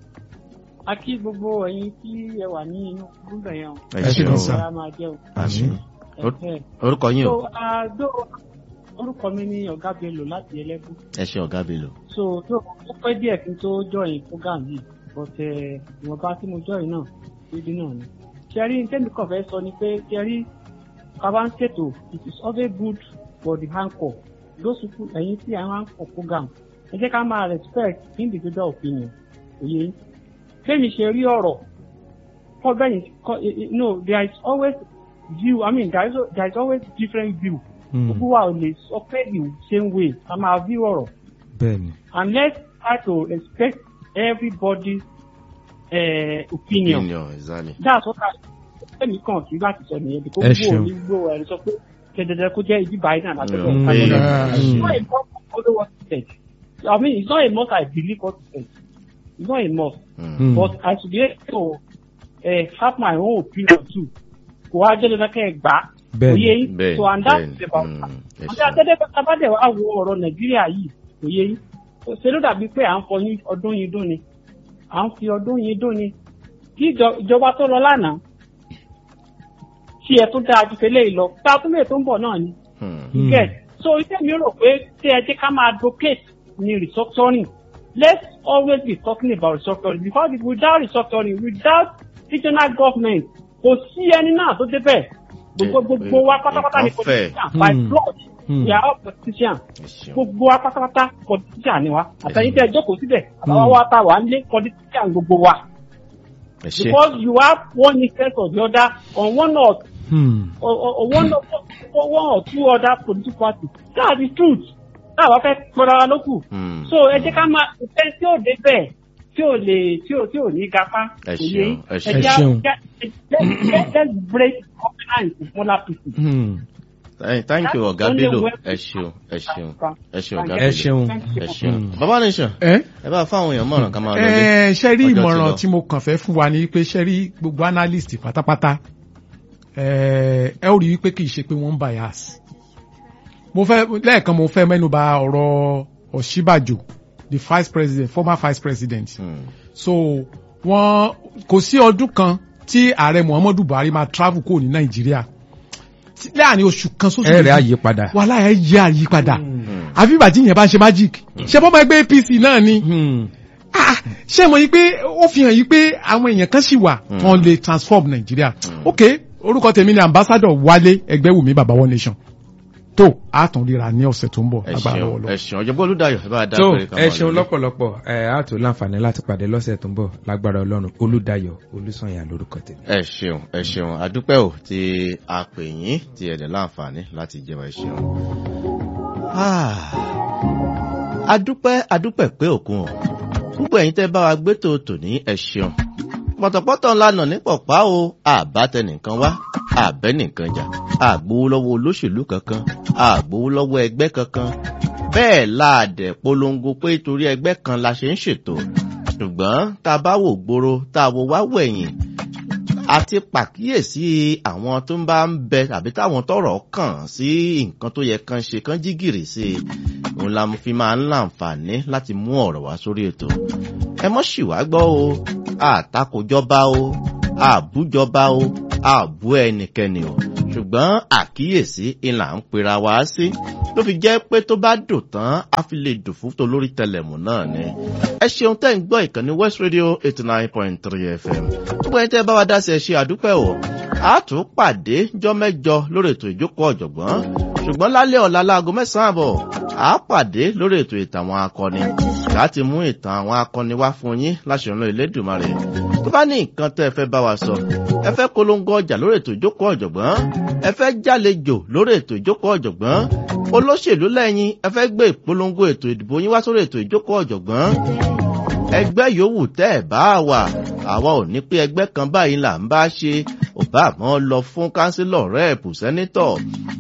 a kí gbogbo ẹ̀yin tí ẹ wà ní inú gúgbẹ̀ yẹn o ẹ Ẹ ṣe ṣeun kan sà. ẹ máa jẹ́ o àmín Or- Ẹ̀hẹ́. orúkọ yín o so àdó orúkọ mi ní ọ̀gá bello láti ẹlẹ́gùn ẹ ṣe ọ̀gá Bello so tó ó pẹ́ díẹ̀ kí n tó join program yìí but ẹ̀, ìwọ̀nba tí mo join náà dídí náà ni ṣẹ́rí tẹ́mi kàn fẹ́ sọ ni pé ṣẹ́rí bàbá ń ṣètò it is always good for the anchor those people ẹ̀yin tí àwọn anchor program ẹ jẹ́ ká máa respect individual opinion òye yín kémi ṣe rí ọ̀rọ̀ kọ́ bẹ́yìn kọ́ no there is always view i mean there is, there is always different view Hmm. gbogbo wa ò lè sọ pé the same way ká máa view ọ̀rọ̀ bẹ́ẹ̀ni and let's try to respect everybody's uh, opinion. opinion exactly that's what i ẹnì kan kì í láti sọ nìyẹn bí kò Ẹ gbó ṣeun. ní gbó ẹ sọ pé kẹdẹdẹ kó jẹ ibi báyìí náà láti Mm. ọjọ́ Mm. ìpàdé Yeah. it's not a must to follow what he said i mean it's not a must i believe what he said it's not a must Mm. Hmm. but i should be able to uh, have my own opinion too kò wá jẹ́ lọ́dọ̀ kẹ́ ẹ gbà á Bẹ́ẹ̀ni, òye yín bẹ́ẹ̀ni, so and that bẹ́ẹ̀ni. is about Mm. that Ẹ àti ṣeun. àtẹ́tẹ́ tábàdẹ̀ wá wo ọ̀rọ̀ nàìjíríà yìí kò yé yín ṣe ló dàbí pé à ń fọyín ọdún yìí dún ni à ń fi ọdún yìí dún ni kí ìjọ- ìjọba tó lọ lánàá tí ẹ tó dáa ju tẹ́lẹ̀ lọ tá a tún lè tó ń bọ̀ náà ni Mm. Hmm. get so iṣẹ́ mi rò pé tí ẹ jẹ́ ká máa advocate ní restructuring let's always be talking about restructuring because without restructuring without regional government kò sí ẹni náà tó débẹ̀ gbogbo gbogbo wa pátápátá ni Nǹkan fẹ́. politician by Hmm. blood Hmm. we are all politicians Ẹ ṣeun. gbogbo wa pátápátá politician ni wa àtẹ̀yìn tẹ́ ẹ jókòó síbẹ̀ àtàwọn wa ta wà ń lé politician gbogbo wa ẹ ṣe because you have one interest or the other on one or Hmm. or, or, or one or or one or two other political parties that's the truth náà wàá fẹ́ pọ́nra wa lókù Mm. so ẹ jẹ́ ká máa ìfẹ́ tí ò dé bẹ́ẹ̀ tí ò lè tí ò tí ò ní gapá Ẹ kò yé ṣeun, yín. ẹ ẹ ṣeun. jẹ́ Ẹ ṣeun. let's let's break covenant with smaller people. Hmm. Thank- thank you ọ̀gá Only Bello way- ẹ ṣeun ẹ ṣeun ẹ ṣeun ọ̀gá Thank ẹ Bello ṣeun ẹ ṣeun Mm. bàbá nation ẹ ẹ bá fáwọn èèyàn mọ̀ràn ká máa lọ lé ẹ ṣe rí Ọjọ́ ti ìmọ̀ràn lọ. tí mo kàn fẹ́ fún wa ni pé ṣe rí gbogbo analyst pátápátá ẹ ẹ ó rí wípé kì í ṣe pé wọ́n ń bias mo fẹ́ lẹ́ẹ̀kan mo fẹ́ mẹ́nuba ọ̀rọ̀ Ọ̀ṣíbàjò the vice president former vice president Mm. so wọ́n kò sí ọdún kan tí ààrẹ Muhammadu Buhari máa travel kúrò ní Nàìjíríà Tí- láàrin oṣù kan sóṣù ẹ rẹ̀ méjì, àyípadà. wàhálà ẹ yẹ àyípadà Mm. àfi ìgbà tí ìyẹn bá ń ṣe magic ṣe bọ́ máa gbé APC náà ni Hmm. ah ṣé mo yí pé ó fi hàn yí pé àwọn èèyàn kan sì wà wọn lè transform Nàìjíríà ok orúkọ tèmi ni ambassador Wálé Ẹgbẹ́wùmí baba one nation tó a tún ríra ní ọ̀sẹ̀ tó ń bọ̀ ẹ agbára ṣeun lọ́wọ́lọ́wọ́. ẹ ṣeun ọ̀jọ̀gbọ́n Olúdáyọ̀ ẹ bá dá tó pé ká ẹ máa ṣeun lọ lé. lọ́pọ̀lọpọ̀ ẹ á tó láǹfààní láti pàdé lọ́sẹ̀ tó ń bọ̀ lágbára ọlọ́run olùdáyọ̀ olùsànyà lórúkọ tèmi. ẹ ṣeun ẹ ṣeun àdúpẹ́ ò tí a pè yín tí ẹ dẹ̀ láǹfààní láti jẹ́ wa ẹ ṣeun. Ah, adúpẹ́ adúpẹ́ pé òkun o púpọ̀ ẹ̀yin tẹ́ bá wa gbé tòótò ní ẹ ṣeun pọ̀tọ̀pọ̀tọ̀ lànà ní pọ̀pá o àbátẹnìkan wá àbẹ́nìkan jà àgbowó lọ́wọ́ olóṣèlú kankan àgbowó lọ́wọ́ ẹgbẹ́ kankan bẹ́ẹ̀ láàdẹ̀ polongo pé torí ẹgbẹ́ kan la ṣe ń ṣètò ṣùgbọ́n tá a bá wò gbòòrò tá a wò wá wẹ̀yìn àti pàkíyèsí àwọn tó ń bá ń bẹ tàbí táwọn tọrọ kàn sí nǹkan tó yẹ kan ṣe kan jí gìrì sí i òun la fi máa ń láǹfààní láti mú ọ̀rọ̀ wá sórí ètò ẹ mọ́ sì wá gbọ́ o àtakòjọba o àbújọba o àbú ẹnikẹ́ni o ṣùgbọ́n àkíyèsí ìlà ń pera wá sí ló fi jẹ́ pé tó bá dùn tán á fi lè dùn fún tolórí tẹlẹ̀mù náà ni. ẹ ṣeun tẹ́ ń gbọ́ ìkànnì west radio eighty nine point three fm gbogbo ẹni tẹ́ bá wa dá sí ẹ ṣe àdúpẹ́ o a tún pàdé jọ́ mẹ́jọ lórí ètò ìjókòó ọ̀jọ̀gbọ́n ṣùgbọ́n lálẹ́ ọ̀la láago mẹ́sàn-án àbọ̀ a pàdé lórí ètò ìtàn àwọn akọni láti mú ìtàn àwọn akọni wá fún yín láṣẹ̀rán Elédùmarè tó bá ní nǹkan tẹ́ ẹ fẹ́ bá wa sọ ẹ fẹ́ polongo ọjà lórí ètò ìjókòó ọ̀jọ̀gbọ́n ẹ fẹ́ jálejò lórí ètò ìjókòó ọ̀jọ̀gbọ́n olóṣèlú lẹ́yìn ẹ fẹ́ gbé ìpolongo ètò ìdìbò yín wá sórí ètò ìjókòó ọ̀jọ̀gbọ́n ẹgbẹ́ yòówù tẹ́ ẹ̀ bá wà àwa ò ní pé ẹgbẹ́ kan báyìí là ń bá ṣe ò bá àmọ́ lọ fún kánsílọ̀ rẹ́ẹ̀pù sẹ́nítọ̀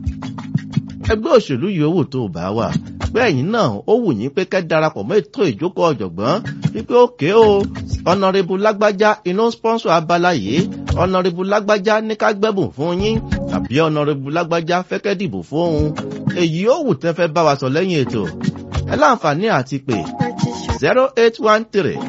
ẹgbẹ́ òṣèlú yòówù tó bá wà bẹ́ẹ̀yìn náà ó wù yín pé kẹ́ darapọ̀ mọ́ ètò ìjókòó ọ̀jọ̀gbọ́n wípé òkè o ọ̀nàrẹ́bù lágbájá iná sponsor abala yìí ọ̀nàrẹ́bù lágbájá ní ká gbẹ́bùn fún yín tàbí ọ̀nàrẹ́bù lágbájá fẹ́kẹ́ dìbò fún òun èyí ó wù tẹ́ fẹ́ bá wa sọ lẹ́yìn ètò ẹ láǹfààní àti pé zero eight one three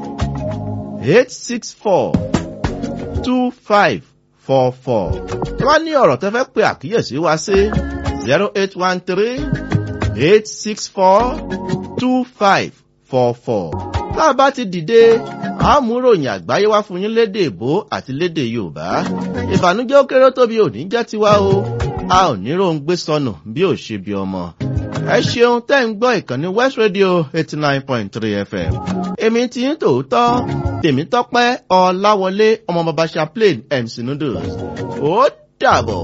eight six four two five four four tí wọ́n ní ọ̀rọ̀ tẹ́ fẹ́ pe àkíyèsí wa sí zero eight one three eight six four two five four four tá a bá ti dìde àmúròyìn àgbáyé wá fún yín lédè èbó àti lédè yorùbá ìbànújẹ́ ó kéré tóbi òní jẹ́ tiwa o a ò ní róńgbé sọnù bí ò ṣe bí ọmọ ẹ ṣeun tẹ́ ń gbọ́ ìkànnì west radio eighty nine point three fm èmi ti ń tòótọ́ tèmi tọ́pẹ́ ọláwọlé ọmọ bàbá chaplain mc noodles ó dàbọ̀.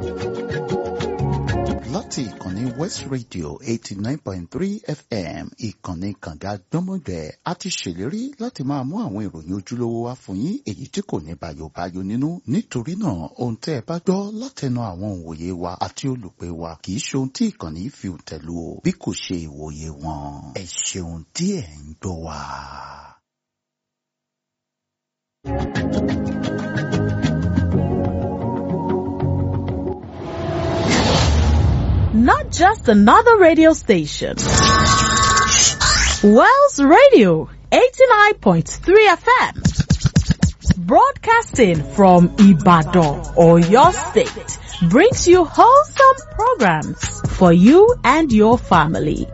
láti ìkànnì west radio eighty nine point three fm ìkànnì kànga gbọ́mọgbẹ́ a ti ṣèlérí láti máa mú àwọn ìròyìn ojúlówó wá fún yín èyí tí kò ní bàyòbáyò nínú nítorí náà ohun tẹ́ ẹ bá gbọ́ látẹnu àwọn òǹwòye wa àti olùpẹ̀ wa kì í ṣe ohun tí ìkànnì fi tẹ̀lú o bí kò ṣe ìwòye wọn ẹ ṣeun tí ẹ ń gbọ́ wa. not just another radio station. Wells Radio 89.3 FM. Broadcasting from Ibadan or your state brings you wholesome programs for you and your family.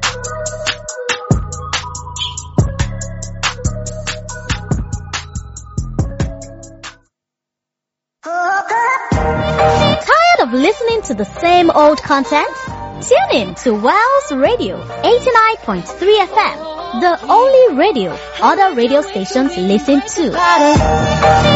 Tired of listening to the same old content? Tune in to Wells Radio 89.3 FM, the only radio other radio stations listen to.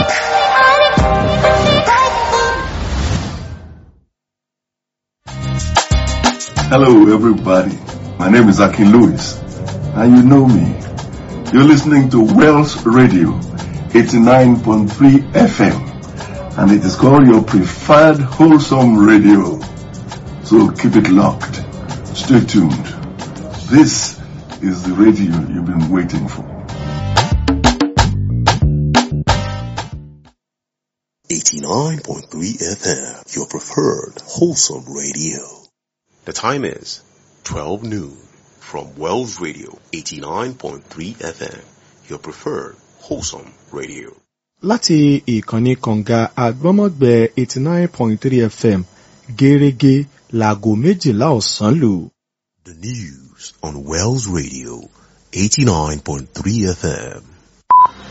Hello, everybody. My name is Akin Lewis, and you know me. You're listening to Wells Radio 89.3 FM, and it is called your preferred wholesome radio. So keep it locked. Stay tuned. This is the radio you've been waiting for. 89.3 FM, your preferred wholesome radio. The time is 12 noon from Wells Radio 89.3 FM, your preferred wholesome radio. láti ìkànnì kànga àgbọ́mọ̀gbẹ́ eighty nine point three fm gẹ́rẹ́gẹ́ láago méjìlá ọ̀sán lù. The news on Wells Radio 89.3 FM.